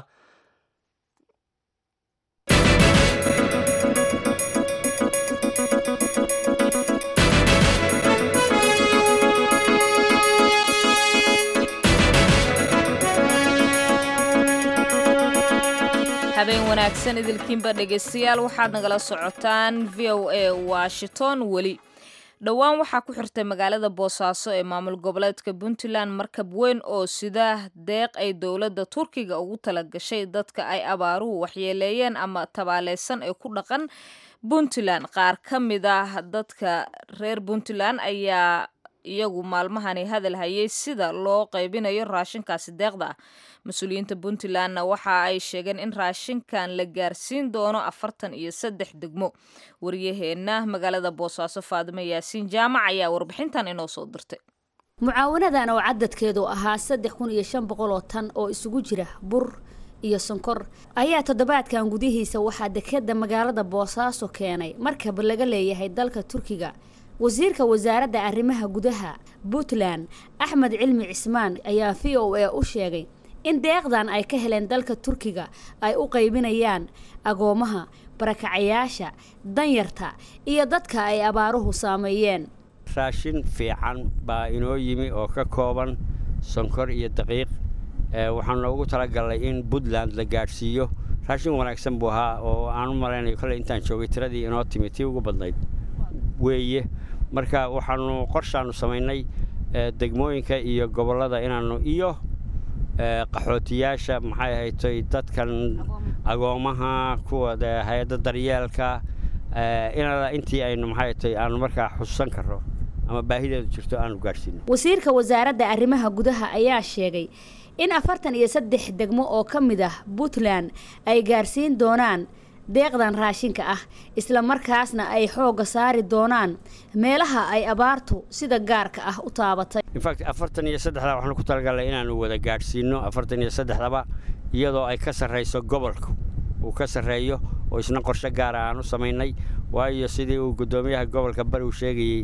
habeen wanaagsan idilkiinba dhegaystayaal waxaad nagala socotaan v o a washington weli dhowaan waxaa ku xirtay magaalada boosaaso ee maamul goboleedka puntland markab weyn oo sida deeq ay dowladda turkiga ugu talagashay dadka ay abaaruhu waxyeeleeyeen ama tabaaleysan ee ku dhaqan puntland qaar ka mid ah dadka reer puntland ayaa iyagu maalmahani hadal hayay sida loo qaybinayo raashinkaasi deeqda ah mas-uuliyiinta puntlandna waxa ay sheegeen in raashinkan la gaarsiin doono afartan iyo saddex degmo wariyaheenna magaalada boosaaso faadimo yaasiin jaamac ayaa warbixintan inoo soo dirtay mucaawanadan oo cadadkeedu ahaa saddex kun iyo shan boqol oo tan oo isugu jira bur iyo sonkor ayaa toddobaadkan gudihiisa waxaa dekeda magaalada boosaaso keenay markab laga leeyahay dalka turkiga wasiirka wasaaradda arrimaha gudaha puntland axmed cilmi cismaan ayaa v o a u sheegay in deeqdan ay ka heleen dalka turkiga ay u qaybinayaan agoomaha barakacayaasha danyarta iyo dadka ay abaaruhu saameeyeen raashin fiican baa inoo yimi oo ka kooban sonkor iyo daqiiq waxaan noogu talagalnay in puntland la gaadhsiiyo raashin wanaagsan buu ahaa oo aan u malaynayo kale intaan joogay tiradii inoo timi tii ugu badnayd weeye marka waxaanu qorshaannu samaynay degmooyinka iyo gobollada inaannu iyo qaxootiyaasha maxay ahaytoy dadkan agoomaha kuwa hay-adda daryeelka inala intii aynu maxay ahaytoy aanu markaa xusuusan karno ama baahideedu jirto aanu gaadhsiino wasiirka wasaaradda arrimaha gudaha ayaa sheegay in afartan iyo saddex degmo oo ka mid ah puntland ay gaarsiin doonaan deeqdan raashinka ah isla markaasna ay xoogga saari doonaan meelaha ay abaartu sida gaarka ah u taabatay infact afartan iyo saddexda waxaanu ku talagalnay inaanu wada gaadhsiino afartan iyo saddexdaba iyadoo ay ka sarrayso gobolku uu ka sarreeyo oo isna qorshe gaara aan u samaynay waayo sidii uu guddoomiyaha gobolka bari uu sheegayey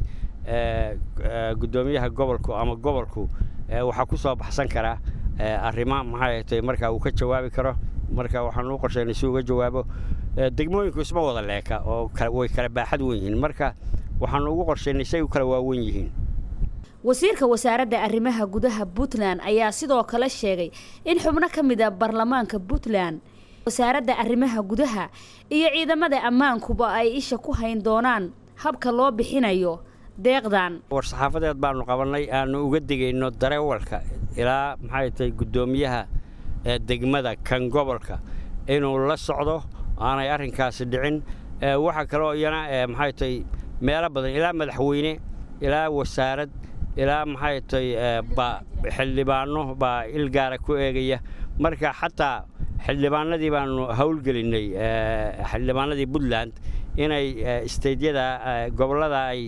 guddoomiyaha gobolku ama gobolku waxaa ku soo baxsan karaa arrimo maxay ahtay marka uu ka jawaabi karo marka waxaanu u qorshaynay si uga jawaabo degmooyinku isma wada leeka oo way kala baaxad wen yihiin marka waxaanu ugu qorshaynay say u kala waawen yihiin wasiirka wasaaradda arrimaha gudaha puntland ayaa sidoo kale sheegay in xubno ka mid a baarlamaanka puntland wasaaradda arrimaha gudaha iyo ciidamada ammaankuba ay isha ku hayn doonaan habka loo bixinayo deeqdan war-saxaafadeed baanu qabannay aanu uga digayno dareewalka ilaa maxay tahay guddoomiyaha degmada kan gobolka inuu la socdo aanay arrinkaasi dhicin waxaa kaloo iyana maxay tahay meelo badan ilaa madaxweyne ilaa wasaarad ilaa maxay tahay ba xildhibaano baa il gaara ku eegaya marka xataa xildhibaanadii baanu howlgelinay xildhibaanadii puntland inay isteydyada gobollada ay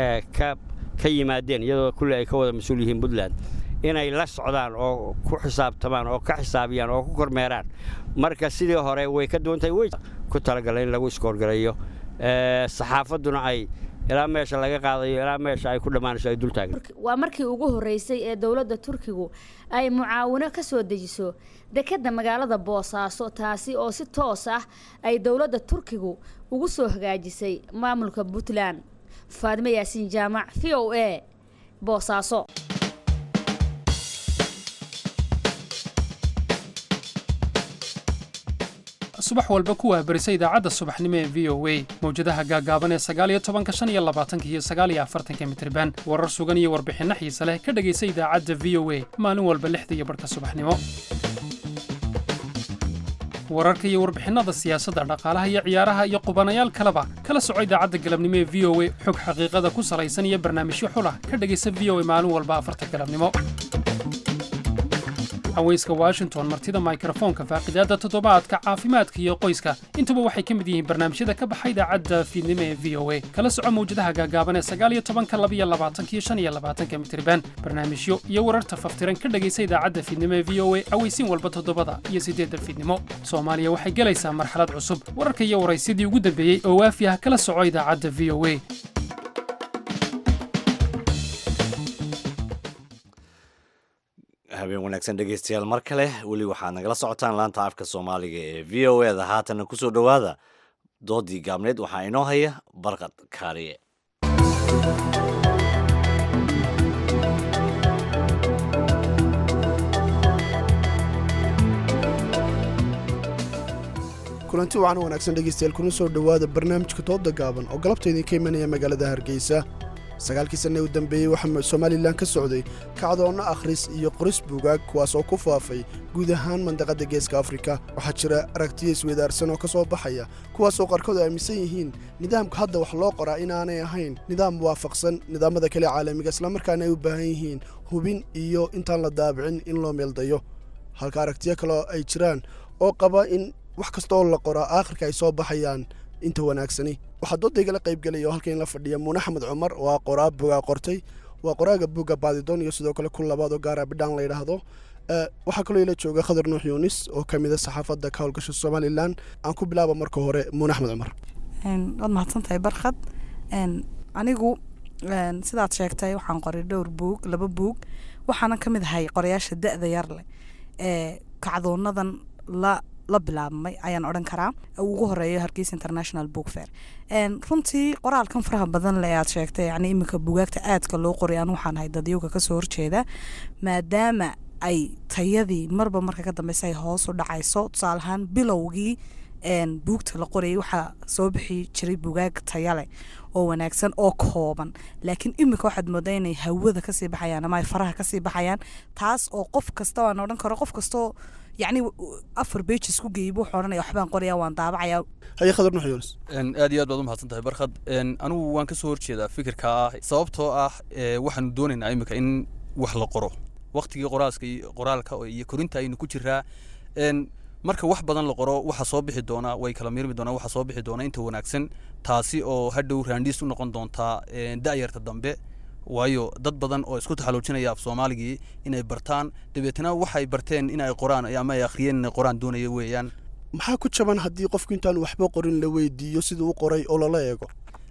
ka yimaadeen iyadoo kulle ay ka wada mas-uul yihiin puntland inay la socdaan oo ku xisaabtamaan oo ka xisaabiyaan oo ku kormeeraan marka sidii hore way ka duwantahay wey ku talagala in lagu iskoorgalayo saxaafadduna ay ilaa meesha laga qaadayo ilaa meesha ay ku dhammaanayso ay dul taagan waa markii ugu horreysay ee dowladda turkigu ay mucaawino ka soo dejiso dekedda magaalada boosaaso taasi oo si toos ah ay dowladda turkigu ugu soo hagaajisay maamulka puntland faadimo yaasiin jaamac v o a boosaaso subax walba ku waahbarisa idaacadda subaxnimo ee v o a mawjadaha gaagaaban ee sagaaliyo tobanka shan iyo labaatanka iyo sagaaliyo afartanka mitriban warar sugan iyo warbixinno xiise leh ka dhegaysa idaacadda v o a maalin walba lixda iyo barhka subaxnimo wararka iyo warbixinnada siyaasadda dhaqaalaha iyo ciyaaraha iyo qubanayaal kaleba kala soco idaacadda galabnimo ee v o a xog xaqiiqada ku salaysan iyo barnaamijyo xulah ka dhegaysa v o a maalin walba afarta galabnimo haweyska washington martida mikrofoonka faaqidaadda toddobaadka caafimaadka iyo qoyska intuba waxay ka mid yihiin barnaamijyada ka baxa idaacadda fiidnimo ee v o a kala soco mawjadaha gaagaaban ee sagaaliyo tobanka labiyo labaatanka iyo shan iyo labaatanka mitriban barnaamijyo iyo wararta faftiran ka dhegaysa idaacadda fiidnimo ee v o a aweysiin walba toddobada iyo siddeedda fiidnimo soomaaliya waxay gelaysaa marxalad cusub wararka iyo waraysyadii ugu dambeeyey oo waafi ah kala soco idaacadda v o a habeen wanaagsan dhegaystayaal mar kale weli waxaad nagala socotaan laanta afka soomaaliga ee v o eda haatanna kusoo dhowaada doodii gaabneed waxaa inoo haya barqad kaariye kulanti wacan wanaagsan dhegaystayaal kuna soo dhowaada barnaamijka dooda gaaban oo galabta idinka imanaya magaalada hargeysa sagaalkii sanne u dambeeyey waxaa somalilan ka socday kacdoonno akhris iyo qoris buugaag kuwaas oo ku faafay guud ahaan mandaqadda geeska afrika waxaa jira aragtiya isweydaarsan oo ka soo baxaya kuwaasoo qaarkood aaminsan yihiin nidaamka hadda wax loo qoraa inaanay ahayn nidaam waafaqsan nidaamada kale caalamiga islamarkaana ay u baahan yihiin hubin iyo intaan la daabicin in loo meeldayo halka aragtiyo kaleo ay jiraan oo qaba in wax kasta oo la qoraa aakhirka ay soo baxayaan inta wanaagsani waxaa doodaygala qaybgelaya oo halkan la fadhiya muune axmed cumar oo ah qoraa bugaa qortay waa qoraaga buugga baadidoon iyo sidoo kale kun labaad oo gaara bidhaan la yidhaahdo waxaa kaloo ila jooga khadar nuux yuunis oo ka mida saxaafadda ka howlgasha somalilan aan ku bilaaba marka hore muune axmed cumar waad mahadsantahay barkhad anigu sidaad sheegtay waxaan qoray dhowr buug laba buug waxaana ka mid ahay qorayaasha da-da yar leh ee kacdoonadan la la bilaabmay ayaan odhan karaa ugu horeeyo hargeysa international book fair runtii qoraalkan faraha badan le aad sheegtay yani iminka bugaagta aadka loo qoray aan waxaan ahay dadyowga kasoo horjeeda maadaama ay tayadii marba marka ka dambeysa ay hoos u dhacayso tusaale ahaan bilowgii buugta la qorayay waxaa soo bixi jiray bugaag tayaleh oo wanaagsan oo kooban laakiin iminka waxaad moodaa inay hawada kasii baxayaan ama ay faraha kasii baxayaan taas oo qof kasta waan odhan karo qof kastoo yacni afar bejes ku geeyay buu odhanaya waxbaan qoraya waan daabacaya haye khadar nuux yuunus aad iyo aad baad u mahadsan tahay barkhad anigu waan ka soo horjeedaa fikirka ah sababtoo ah waxaanu doonaynaa iminka in wax la qoro waqtigii qoraaska qoraalka iyo korinta aynu ku jiraa marka wax badan la qoro waxa soo bixi doona way kala miirmi doonaa waxa soo bixi doona inta wanaagsan taasi oo hadhow raandhiis u noqon doontaa da'yarta dambe waayo dad badan oo isku taxaluujinaya af soomaaligii inay bartaan dabeetna waxay barteen in ay qoraan ama ay akhriyeen inay qoraan doonaya weeyaan maxaa ku jaban haddii qofku intaan waxba qorin la weydiiyo siduu u qoray oo lala eego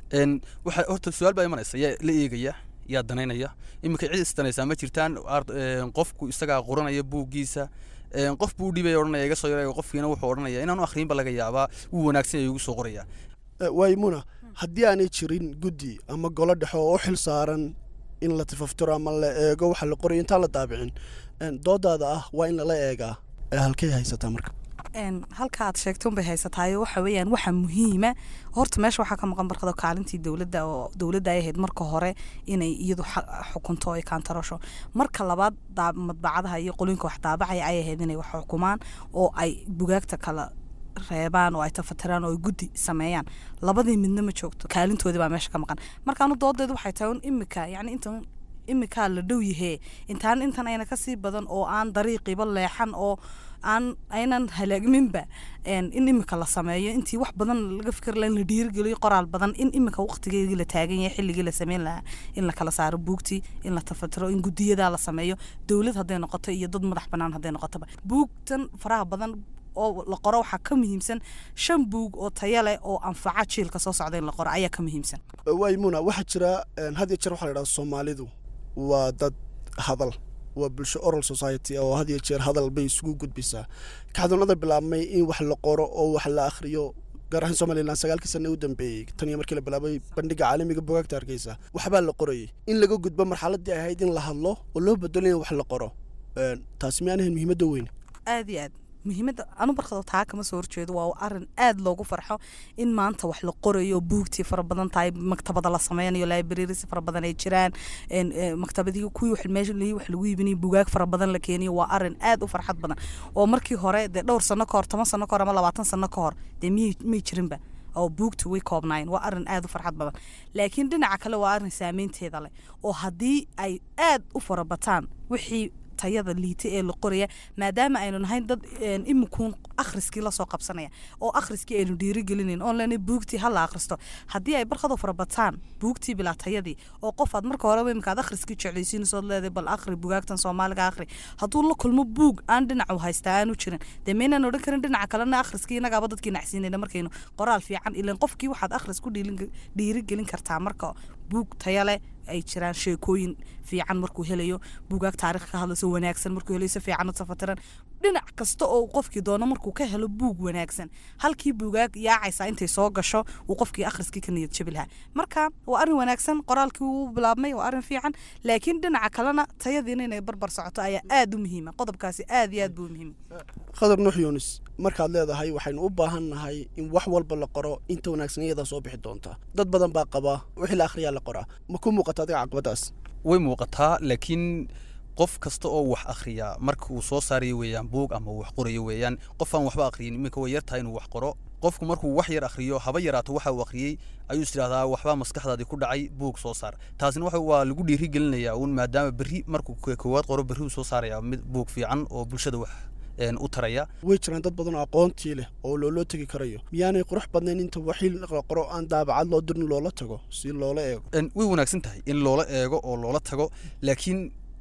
waxa horta su-aal baa imanaysa yaa la eegaya yaa danaynaya iminka cid isdanaysaa ma jirtaan qofku isagaa qoranaya buuggiisa qof buu dhibaya odhanaya iga soo yaraya qofkiina wuxuu odhanaya inaanu akhriinba laga yaabaa wuu wanaagsan yahay ugu soo qoraya waymuna haddii aanay jirin guddi ama golo dhexe oo u xil saaran in la tifaftiro ama la eego waxa la qorayo intaan la daabicin doodaada ah waa in lala eegaa halkay haysataa marka halka aad sheegtay unbay haysataayo waxa weeyaan waxa muhiima horta meesha waxaa ka maqan barkado kaalintii dowladda oo dowladda ay ahayd marka hore inay iyadu xukunto ay kaantarosho marka labaad madbacadaha iyo qolinka wax daabacaya ay ahayd inay wax xukumaan oo ay bugaagta kala reebaan oo ay tafatiraan oo ay guddi sameeyaan labadii midna ma joogto kaalintoodii baa meesha ka maqan markaanu doodeedu waxay tahay un imika yani intan imikaa la dhow yahee intaan intan ayna kasii badan oo aan dariiqiiba leexan oo aan aynan halaagminba in imika la sameeyo intii wax badan laga fikir laha in la dhiirigeliyo qoraal badan in imika waqtigeedii la taagan yahay xilligii la sameyn lahaa in la kala saaro buugtii in la tafatiro in gudiyadaa la sameeyo dowlad hadday noqoto iyo dad madax banaan hadday noqotoba buugtan faraha badan oo la qoro waxaa ka muhiimsan shan buug oo taya leh oo anfaca jiilka soo socda in la qoro ayaa ka muhiimsan waymuna waxaa jira had iyo jeer waxaa la idhaha soomaalidu waa dad hadal waa bulsho oral society oo had iyo jeer hadal bay isugu gudbisaa kacdoonada bilaabmay in wax la qoro oo wax la akhriyo gaar ahaan somalilan sagaalkii sana u dambeeyey tan iyo markii la bilaabay bandhiga caalamiga bugaagta hargeysa waxbaa la qorayay in laga gudbo marxaladii ahayd in la hadlo oo loo bedelo in wax la qoro taasi miyaan ahayn muhiimadda weyn aad iyo aad muhiimadda anu barkado taa kama soo horjeedo waa arin aad loogu farxo in maanta wax la qorayo buugtii fara badan tahay maktabada la sameynayo libraries fara badan ay jiraan maktabadii kuwii wax meesha wax lagu iibinayo bugaag fara badan la keeniyo waa arin aad u farxad badan oo markii hore dee dhowr sano ka hor toban sano ka hor ama labaatan sano ka hor dee miyay may jirinba oo buugta way koobnaayeen waa arin aad u farxad badan laakiin dhinaca kale waa arin saameynteeda leh oo haddii ay aad u farabataan wixii tayada liita ee la qoraya maadaama aynu nahayn dad imikuun akhriskii lasoo qabsanaya oo akhriskii aynu dhiirigelinayn oon lena buugtii hala akhristo haddii ay barkadu farabataan buugtii bilaa tayadii oo qof aad marka horeba imika aad akhriskii jeclaysiinaysood leedahay bal akhri bugaagtan soomaaliga akhri hadduu la kulmo buug aan dhinacu haystaa aanu jirin dee maynaan odhan karin dhinaca kalena akhriskii innagaaba dadkii nacsiinayna markaynu qoraal fiican ilan qofkii waxaad akhris ku dhiirigelin kartaa marka buug taya leh ay jiraan sheekooyin fiican markuu helayo buugaag taarikh ka hadlayso wanaagsan markuu helayo si fiican u safatiran dhinac kasta oo qofkii doono markuu ka helo buug wanaagsan halkii buugaag yaacaysa intay soo gasho uu qofkii akhriskii ka niyad jabi lahaa marka waa arrin wanaagsan qoraalkii wuu bilaabmay waa arrin fiican laakiin dhinaca kalena tayadiina inay barbar socoto ayaa aad u muhiima qodobkaasi aad iyo aad buu muhiim khadar nuux yuunis markaad leedahay waxaynu u baahan nahay in wax walba la qoro inta wanaagsan iyadaa soo bixi doonta dad badan baa qabaa wixii la akhriyaa la qoraa ma ku muuqata adiga caqabadaas way muuqataa laakiin qof kasta oo wax akhriya marka uu soo saarayo weeyaan buug ama uu wax qorayo weeyaan qof aan waxba akhriyin iminka way yartahay inuu wax qoro qofku markuu wax yar akhriyo haba yaraato waxa uu akhriyey ayuu is idhahdaa waxbaa maskaxdaadii ku dhacay buug soo saar taasina waxa waa lagu dhiiri gelinayaa uun maadaama berri markuu koowaad qoro berri uu soo saaraya mid buug fiican oo bulshada wax u taraya way jiraan dad badan oo aqoontii leh oo looloo tegi karayo miyaanay qurux badnayn inta waxii la qoro aan daabacad loo dirin loola tago si loola eego way wanaagsan tahay in loola eego oo loola tago laakiin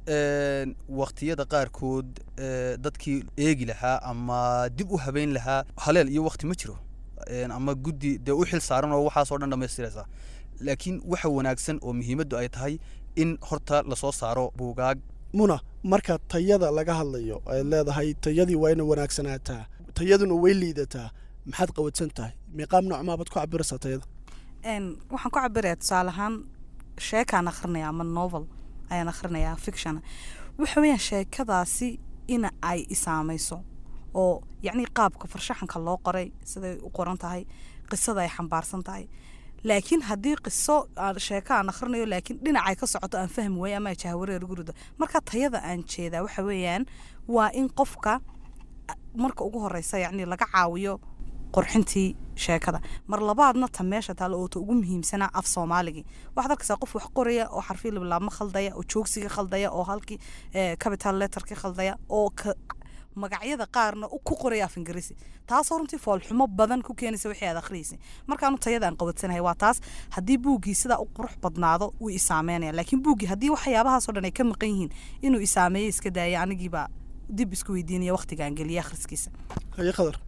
waqtiyada qaarkood dadkii eegi lahaa ama dib u habeyn lahaa haleel iyo waqti ma jiro ama guddi dee u xil saaran oo waxaasoo dhan dhammaystiraysa laakiin waxa wanaagsan oo muhiimaddu ay tahay in horta lasoo saaro buugaag muna marka tayada laga hadlayo ay leedahay tayadii waa ina wanaagsanaataa tayaduna way liidataa maxaad qawadsan tahay meeqaam noocmaabaad ku cabiraysaa tayada waxaan ku cabiraya tusaale ahaan sheekaan akhrinaya ama novel ayaan akhrinayaa fiction waxa weeyaan sheekadaasi ina ay isaamayso oo yacni qaabka farshaxanka loo qoray siday u qoran tahay qisada ay xambaarsan tahay laakiin haddii qiso sheeko aan akhrinayo laakiin dhinacay ka socoto aan fahmi waayo ama jahwareer ugu rido marka tayada aan jeedaa waxa weeyaan waa in qofka marka ugu horeysa yacni laga caawiyo qorxintii sheekada mar labaadna ta meesha taale oo ta ugu muhiimsanaa af soomaaligii waxaad arkaysaa qof wax qoraya oo xarfii labilaabma khaldaya oo joogsiga khaldaya oo halkii capital letterkii khaldaya oo magacyada qaarna ku qoraya af ingiriisi taasoo runtii foolxumo badan ku keenaysa wixii aad akhriyeysay markaanu tayada aan qabadsanahay waa taas haddii buuggii sidaa u qurux badnaado wuu isaameynaya laakiin buuggii haddii waxyaabahaasoo dhan ay ka maqan yihiin inuu isaameeyo iska daaya anigiibaa dib isku weydiinaya waqtigaan geliya akhriskiisa haye khadar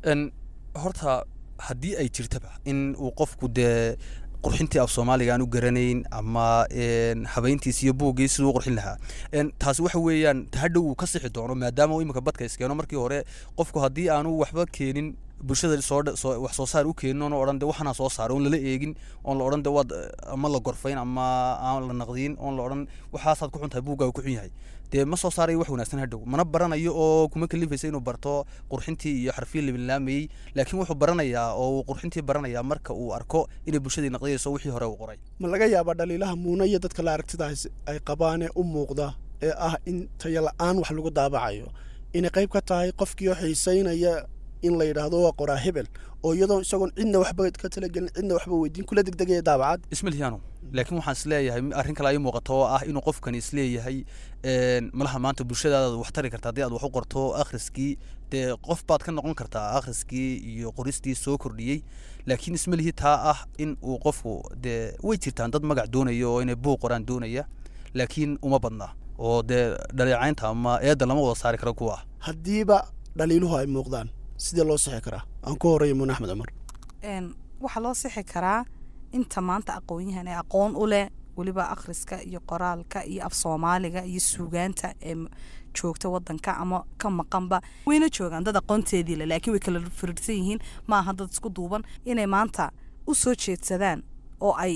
horta haddii ay jirtaba in uu qofku dee qurxintii af soomaaliga aan u garanayn ama habeyntiis iyo buuggii siduu qurxin lahaa taasi waxa weeyaan hadhow uu ka sixi doono maadaama uu imika badka iskeeno markii hore qofku haddii aanu waxba keenin bulshada soo wax soo saar u keenin oon odhan de waxanaa soo saara oon lala eegin oon la odhan de waad ama la gorfayn ama aan la naqdiyin oon la odhan waxaasaad ku xun tahay buuggaaga ku xun yahay dee ma soo saarayo wax wanaagsan hadhow mana baranayo oo kuma kalifaysa inuu barto qurxintii iyo xarfii labilaamayey laakiin wuxuu baranayaa oo uu qurxintii baranayaa marka uu arko inay bulshadii naqdiyayso wixii hore uu qoray ma laga yaabaa dhaliilaha muuna iyo dadka la aragtidaas ay qabaanee u muuqda ee ah in taya la-aan wax lagu daabacayo inay qayb ka tahay qofkii oo xiisaynaya in la yidhaahdo waa qoraa hebel oo iyadoo isagoon cidna waxba ka talagelin cidna waxba weydiin kula degdegaya daabacad ismalhiyaano laakiin waxaan isleeyahay arrin kale ay muuqato oo ah inuu qofkani isleeyahay malaha maanta bulshadaada wax tari karta haddii aad wax u qorto akhriskii dee qof baad ka noqon kartaa akhriskii iyo qoristii soo kordhiyey laakiin ismalihi taa ah in uu qofku dee way jirtaan dad magac doonaya oo inay buuq qoraan doonaya laakiin uma badna oo dee dhaleecaynta ama eedda lama wada saari karo kuwa haddiiba dhaliiluhu ay muuqdaan sidee loo sixi karaa aan ku horeeya muune axmed cumar waxaa loo sixi karaa inta maanta aqoon-yahan ee aqoon u leh weliba akhriska iyo qoraalka iyo af soomaaliga iyo suugaanta ee joogta wadanka ama ka maqanba wayna joogaan dad aqoonteedii le laakiin way kala firirsan yihiin ma aha dad isku duuban inay maanta u soo jeedsadaan oo ay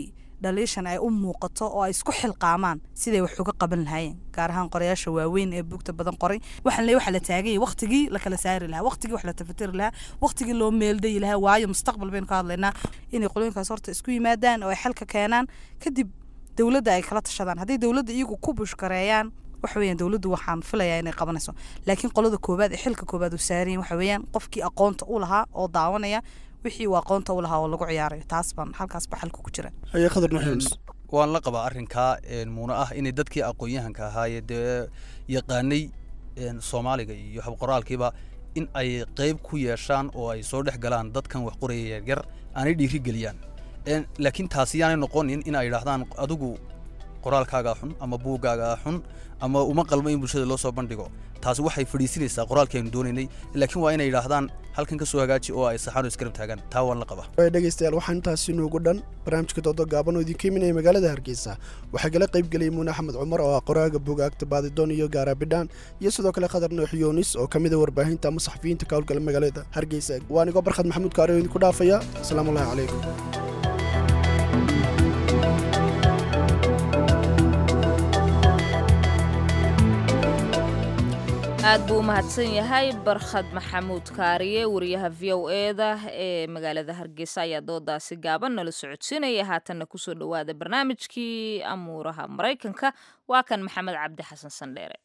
dhaliishan ay u muuqato oo ay isku xilqaamaan siday wax uga qaban lahaayeen gaar ahaan qorayaasha waaweyn ee buugta badan qoray waxaan leeyahay waxa la taaganyay waqtigii la kala saari lahaa waqtigii wax la tafatiri lahaa waqtigii loo meeldayi lahaa waayo mustaqbal baynu ka hadlaynaa inay qolooyinkaas horta isku yimaadaan oo ay xalka keenaan kadib dowladda ay kala tashadaan hadday dowladda iyagu ku bushkareeyaan waxa weeyaan dowladdu waxaan filayaa inay qabanayso laakiin qolada koowaad ee xilka koowaad uu saarayin waxa weeyaan qofkii aqoonta u lahaa oo daawanaya wixii uu aqoonta u lahaa oo lagu ciyaarayo taas baan halkaas ba xalka ku jira haye khadar nuxuus waan la qabaa arrinkaa muuna ah inay dadkii aqoon-yahanka ahaayee dee yaqaanay soomaaliga iyo habqoraalkiiba in ay qeyb ku yeeshaan oo ay soo dhex galaan dadkan wax qoraya yaryar aanay dhiiri geliyaan laakiin taasi yaanay noqonin in ay yidhaahdaan adigu qoraalkaagaa xun ama buuggaagaa xun ama uma qalmo in bulshada loo soo bandhigo taasi waxay fadhiisinaysaa qoraalkii aynu doonaynay laakiin waa inay yidhaahdaan halkan ka soo hagaaji oo ay saxaan oo iskarab taagaan taa waan la qabaa waay dhegaystayaal waxaa intaasi noogu dhan barnaamijka doodo gaaban oo idinka iminaya magaalada hargeysa waxaa gala qayb geliyay muune axmed cumar oo ah qoraaga bugaagta baadidoon iyo gaara bidhaan iyo sidoo kale khadar noox yoonis oo ka mid a warbaahinta ama saxafiyiinta ka howlgala magaalada hargeysa waa anigoo barkhad maxamuud kaari oo idinku dhaafaya asalaamu allahi calaykum aad buu u mahadsan yahay barkhad maxamuud kaariye wariyaha v o eda ee magaalada hargeysa ayaa doodaasi gaaban nala socodsiinaya haatanna kusoo dhowaada barnaamijkii amuuraha maraykanka waa kan maxamed cabdi xasan sandheere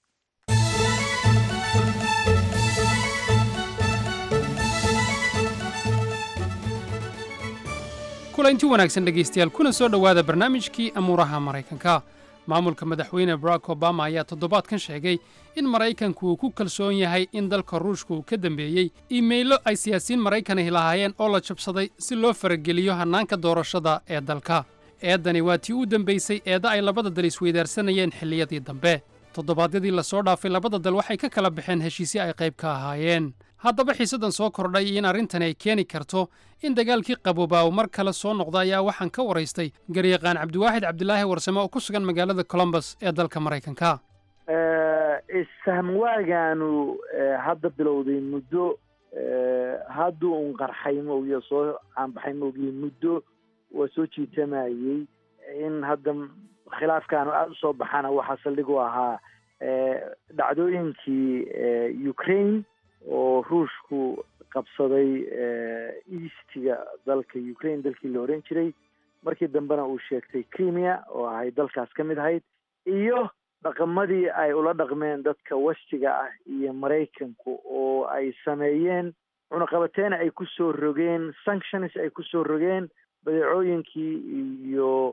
kulanti wanaagsan dhegaystayaal kuna soo dhowaada barnaamijkii amuuraha maraykanka maamulka madaxweyne barack obama ayaa toddobaadkan sheegay in maraykanku uu ku kalsoon yahay in dalka ruushka uu ka dambeeyey iimaylo ay siyaasiyiin maraykanay lahaayeen oo la jabsaday si loo farageliyo hannaanka doorashada ee dalka eeddani waa tii u dambaysay eedda ay labada dal isweydaarsanayeen xilliyadii dambe toddobaadyadii la soo dhaafay labada dal waxay ka kala baxeen heshiisyo ay qayb ka ahaayeen haddaba xiisaddan soo kordhay iyo in arrintani ay keeni karto in dagaalkii qaboobaa uu mar kale soo noqda ayaa waxaan ka waraystay garyaqaan cabdiwaaxid cabdilaahi warsame oo ku sugan magaalada colombus ee dalka maraykanka isfahmwaagaanu hadda bilowday muddo hadduu un qarxay moogiyo soo caanbaxay moogiyo muddo waa soo jiitamayey in hadda khilaafkaanu aada usoo baxana waxaa saldhig u ahaa dhacdooyinkii ukraine oo ruushku qabsaday eastiga dalka ukraine dalkii la oran jiray markii dambena uu sheegtay crimea oo ahay dalkaas ka mid ahayd iyo dhaqamadii ay ula dhaqmeen dadka westiga ah iyo maraykanku oo ay sameeyeen cunaqabateena ay ku soo rogeen sanctions ay ku soo rogeen badeecooyinkii iyo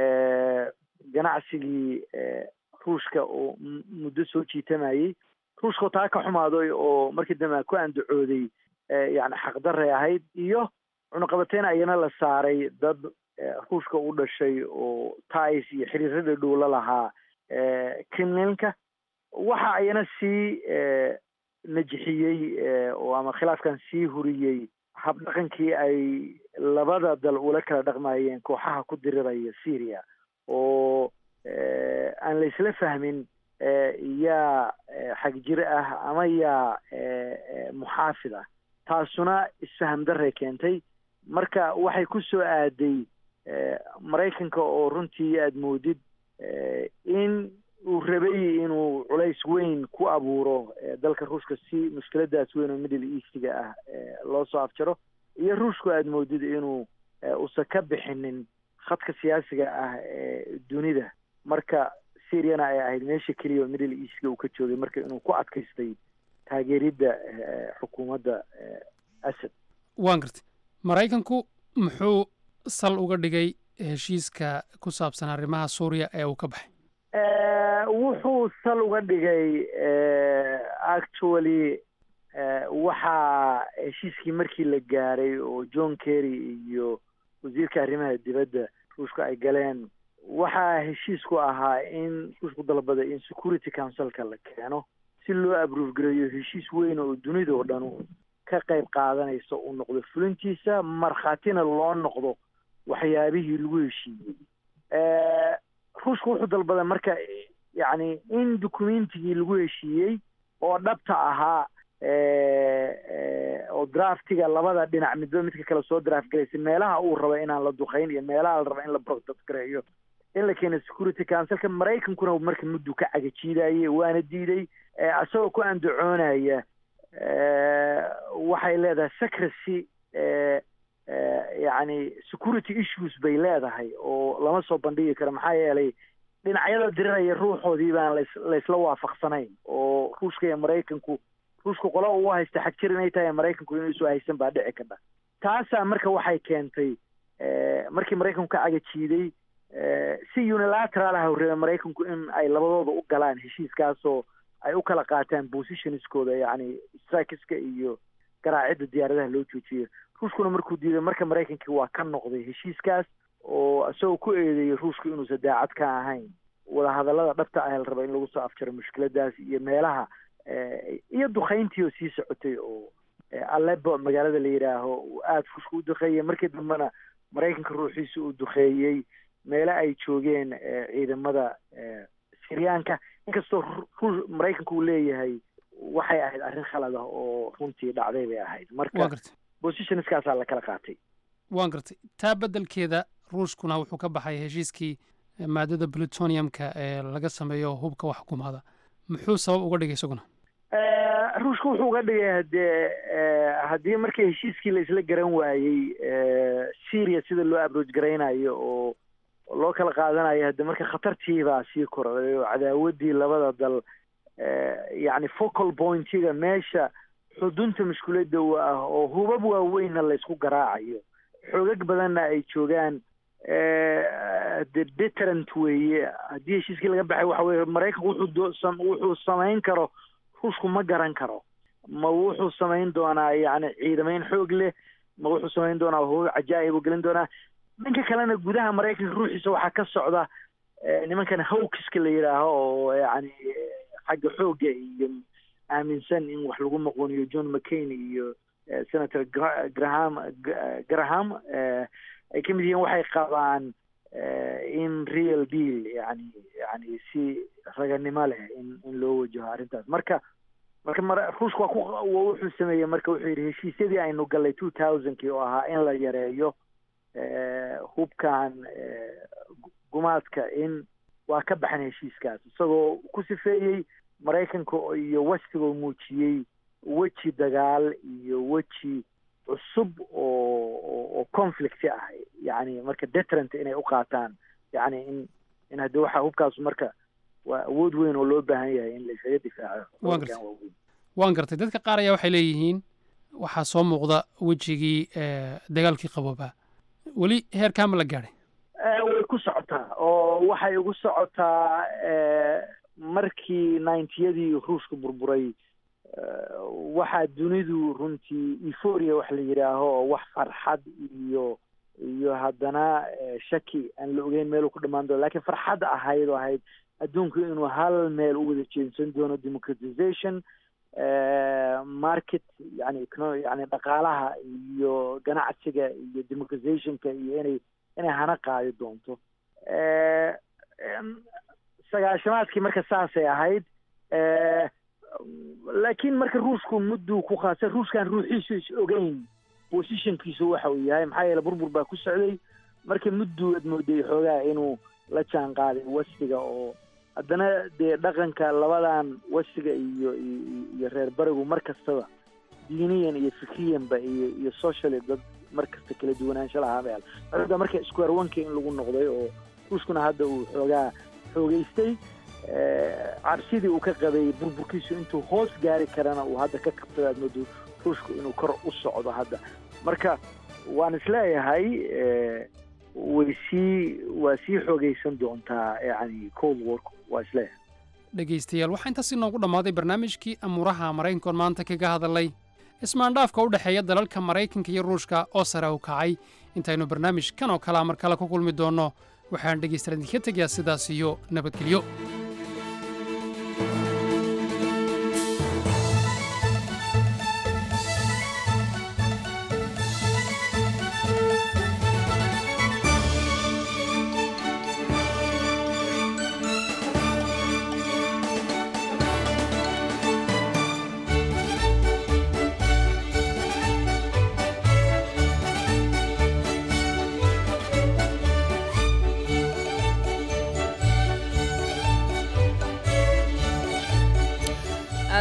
ganacsigii ruushka oo muddo soo jiitamayey ruushkao taa ka xumaaday oo markii dambe ku andacooday yani xaqdaray ahayd iyo cunaqabateyn ayana la saaray dad ruushka u dhashay oo tais iyo xiriirada dhow la lahaa criminalka waxa ayana sii najixiyey oo ama khilaafkan sii huriyey habdhaqankii ay labada dal ula kala dhaqmayeen kooxaha ku diriraya syria oo aan la isla fahmin yaa xagjir ah ama yaa muxaafid ah taasuna isfaham daray keentay marka waxay ku soo aaday maraykanka oo runtii aada moodid in uu rabay inuu culays weyn ku abuuro dalka ruushka si mushkiladaas weyn oo middle eastiga ah loo soo afjaro iyo ruushku aada moodid inuu usan ka bixinin khadka siyaasiga ah ee dunida marka syriana ay ahayd meesha keliya oo middle eastiga uu ka joogay marka inuu ku adkaystay taageeridda xukuumadda asad waan gartay maraykanku muxuu sal uga dhigay heshiiska ku saabsan arrimaha suuriya ee uu ka baxay wuxuu sal uga dhigay actually waxaa heshiiskii markii la gaaray oo john kerry iyo wasiirka arrimaha dibadda ruushka ay galeen waxaa heshiisku ahaa in ruushku dalbaday in security councilka la keeno si loo abruufgareeyo heshiis weyn oo dunida oo dhan ka qayb qaadanaysa uu noqdo fulintiisa markhaatina loo noqdo waxyaabihii lagu heshiiyey ruushku wuxuu dalbaday marka yacni in documentigii lagu heshiiyey oo dhabta ahaa oo draftiga labada dhinac midba midka kale soo draft galaysa meelaha uu rabo inaan la duqayn iyo meelaha la rabo in la protest gareeyo in la keeno security councilka maraykankuna marka muddu ka cagajiidayay waana diiday isagoo ku andacoonaya waxay leedahay secrecy yacni security issues bay leedahay oo lama soo bandhigi karo maxaa yeelay dhinacyada diriraya ruuxoodii baan las laysla waafaqsanayn oo ruushka iyo maraykanku ruushka qola uu haysta xag jir inay tahay maraykanku inuusu haysan baa dhici kadha taasaa marka waxay keentay markii maraykanku ka cagajiiday si unilateral ah reeba maraykanku in ay labadooda u galaan heshiiskaasoo ay u kala qaataan positionskooda yacni strikeska iyo garaacidda diyaaradaha loo joojiyo ruushkuna markuu diiday marka maraykankii waa ka noqday heshiiskaas oo isagoo ku eedeeyay ruushku inuusan daacad ka ahayn wadahadallada dhabta ah la raba in lagu soo afjaro mushkiladaas iyo meelaha iyo dukayntii oo sii socotay oo alebo magaalada la yidhaaho aada ruushka u duqeeyay markii dambena maraykanka ruuxiisa uu duqeeyey meele ay joogeen ciidamada siryaanka inkastoo maraykanku uu leeyahay waxay ahayd arrin khalad ah oo runtii dhacday bay ahayd marka positionskaasaa la kala qaatay waan gartay taa beddelkeeda ruushkuna wuxuu ka baxay heshiiskii maadada plutoniumka ee laga sameeyo hubka wax xukumaada muxuu sabab uga dhigay isaguna ruushka wuxuu uga dhigay hadee haddii markii heshiiskii la isla garan waayey syria sida loo abrooj garaynayo oo loo kala qaadanayo hadde marka khatartiibaa sii kordhay oo cadaawaddii labada dal yacni focal pointiga meesha xudunta mushkuladda u ah oo hubab waaweynna laysku garaacayo xoogag badanna ay joogaan de deterrent weeye haddii heshiiskii laga baxay waxa weye maraykanku wuxuu wuxuu samayn karo ruushku ma garan karo ma wuxuu samayn doonaa yacni ciidamayn xoog leh ma wuxuu samayn doonaa hubab cajaa'ib u gelin doonaa dhanka kalena gudaha maraykanka ruuxiisa waxaa ka socda nimankan hawkiska la yidhaaho oo yacni xagga xoogga iyo aaminsan in wax lagu maqooniyo john mccain iyo senator graham graham ay ka mid yihiin waxay qabaan in real deal yani yani si raganimo leh in in loo wajaho arrintaas marka marka mara ruushka waa ku wuxuu sameeyey marka wuxuu yidhi heshiisyadii aynu gallay two thousandkii oo ahaa in la yareeyo hubkan gumaadka in waa ka baxan heshiiskaas isagoo ku sifeeyey maraykanka iyo westigoo muujiyey weji dagaal iyo weji cusub oo oo conflict ah yani marka deterrent inay u qaataan yani in in haddi waxa hubkaas marka waa awood weyn oo loo baahan yahay in la isaga difaaco waan gartay waan gartay dadka qaar ayaa waxay leeyihiin waxaa soo muuqda wejigii dagaalkii qaboobaa weli heerkaa ma la gaadhay way ku socotaa oo waxay ugu socotaa markii ninetiyadii ruushka burburay waxaa dunidu runtii euphoria wax la yidhaaho oo wax farxad iyo iyo haddana shaki aan la ogeyn meel uu ku dhamaan doono lakiin farxad ahayd oo ahayd adduunku inuu hal meel u wada jeensan doono democratization market yani yani dhaqaalaha iyo ganacsiga iyo democratizationka iyo inay inay hana qaadi doonto sagaashamaadkii marka saasay ahayd laakiin marka ruushku mudduu ku khaasa ruushkan ruuxiisu is ogeyn positionkiisu waxa uu yahay maxaa yeele burbur baa ku socday marka mudduu ad mooday xoogaa inuu la jaan qaaday westiga oo haddana dee dhaqanka labadan westiga iyo iyo reer barigu mar kastaba diiniyan iyo fikriyanba iyo iyo socially dad mar kasta kala duwanaansho lahaa meel hadda marka square oneka in lagu noqday oo ruushkuna hadda uu xoogaa xoogeystay cabsidii uu ka qabay burburkiisu intuu hoos gaari karana uu hadda ka kabtada aad moodo ruushku inuu kor u socdo hadda marka waan isleeyahay way sii waa sii xoogaysan doontaa yani cold work waa isleeyahay dhegaystayaal waxaa intaas inoogu dhammaaday barnaamijkii amuuraha maraykankoon maanta kaga hadalay ismaandhaafka u dhexeeya dalalka maraykanka iyo ruushka oo sare u kacay intaynu barnaamij kan oo kalea mar kale ku kulmi doonno waxaan dhegaystayaal idinka tegayaa sidaas iyo nabadgelyo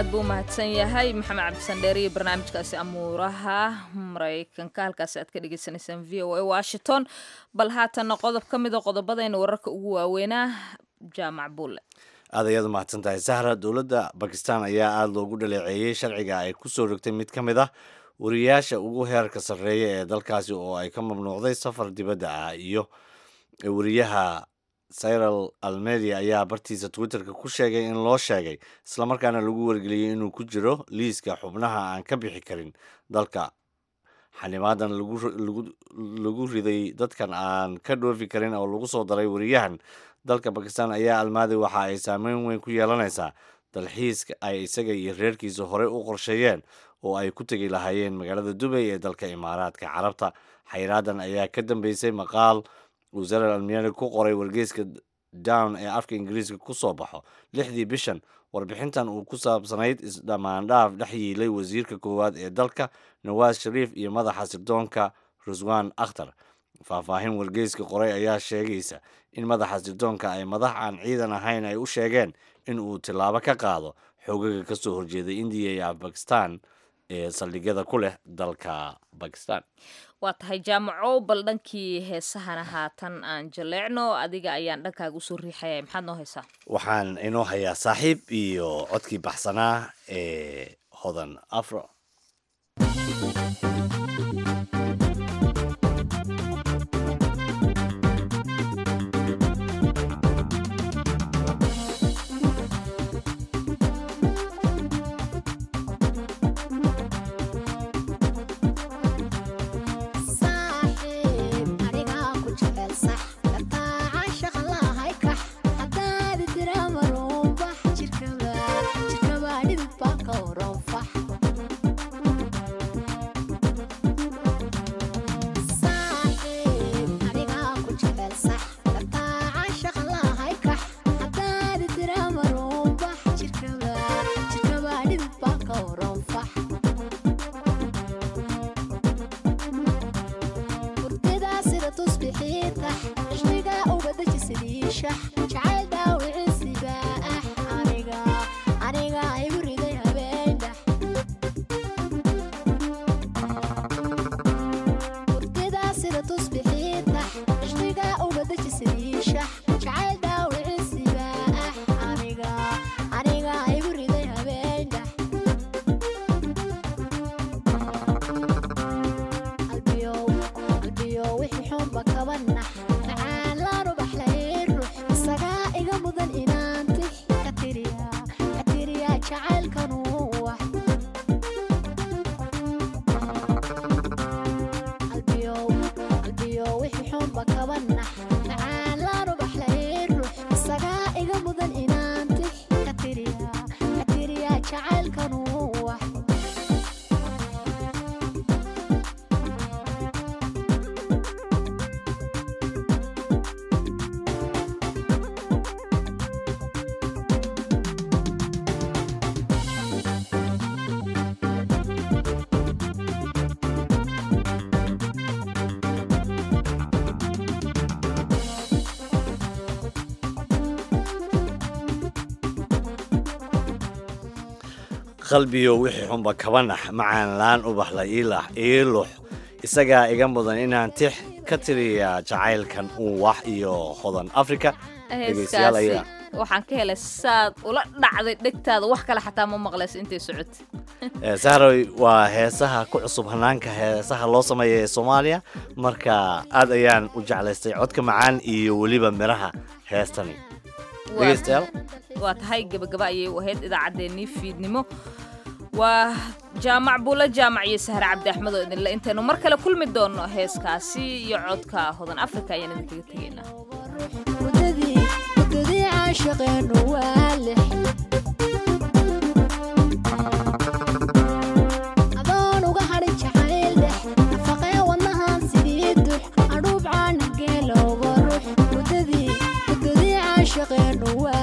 aad buu u mahadsan yahay maxamed cabdisandheer iyo barnaamijkaasi amuuraha maraykanka halkaasi aad ka dhegeysaneysaan v o a washington bal haatanna qodob ka mida qodobadayna wararka ugu waaweynaa jaamac bulle aad ayaad u mahadsan tahay sahra dowladda bakistan ayaa aada loogu dhaleeceeyey sharciga ay ku soo rogtay mid ka mid ah wariyaasha ugu heerka sarreeya ee dalkaasi oo ay ka mamnuucday safar dibadda ah iyo wariyaha cyral almedia ayaa bartiisa twitterka ku sheegay in loo sheegay islamarkaana lagu wargeliyey inuu ku jiro liiska xubnaha aan ka bixi karin dalka xanimaadan lagu riday dadkan aan ka dhoofi karin oo lagu soo daray wariyahan dalka bakistan ayaa almaadi waxa ay saameyn weyn ku yeelanaysaa dalxiiska ay isaga iyo reerkiisa horey u qorsheeyeen oo ay ku tegi lahaayeen magaalada dubay ee dalka imaaraadka carabta xayraadan ayaa ka dambeysay maqaal uu zarar almiyani ku qoray wargeyska down ee afka ingiriiska ku soo baxo lixdii bishan warbixintan uu ku saabsanayd isdhammaandhaaf dhex yiilay wasiirka koowaad ee dalka nawaas shariif iyo madaxa sirdoonka ruswan akhtar faahfaahin wargeyska qoray ayaa sheegaysa in madaxa sirdoonka ay madax aan ciidan ahayn ay u sheegeen in uu tillaabo ka qaado xoogaga ka soo horjeeday indiya iyo afbakistan ee saldhigyada ku leh dalka bakistan waa tahay jaamaco bal dhankii heesahana haatan aan jaleecno adiga ayaan dhankaaga usoo riixaya maxaad noo haysaa waxaan inoo hayaa saaxiib iyo codkii baxsanaa ee hodan afro qalbiyo wixii xunba kaba nax macaan laan ubaxla iilax iilux isagaa iga mudan inaan tix ka tiriyaa jacaylkan uwax iyo hodan africa dhegeystayaal heeskaasi ayaa waxaan ka helay saad ula dhacday dhegtaada wax kale xataa ma maqlayso intay socotay Eh, sahroy waa heesaha ku cusub hanaanka heesaha loo sameeya ee soomaaliya marka aad ayaan u jeclaystay codka macaan iyo weliba miraha heestani dhegeystayaal waa tahay gebagaba ayay u ahayd idaacaddeenii fiidnimo waa jaamac buulo jaamac iyo sahre cabdi axmed oo idinle intaynu mar kale kulmi doonno heeskaasi iyo codka hodan africa ayaan idinkaga tegaynaa wadadii caashaqeenu waa lix adoon uga hadhin jacayl dhex nafaqee wadnahan sidii dux adhuub caana geelowga rux wadadii wadadii caashaqeenu waa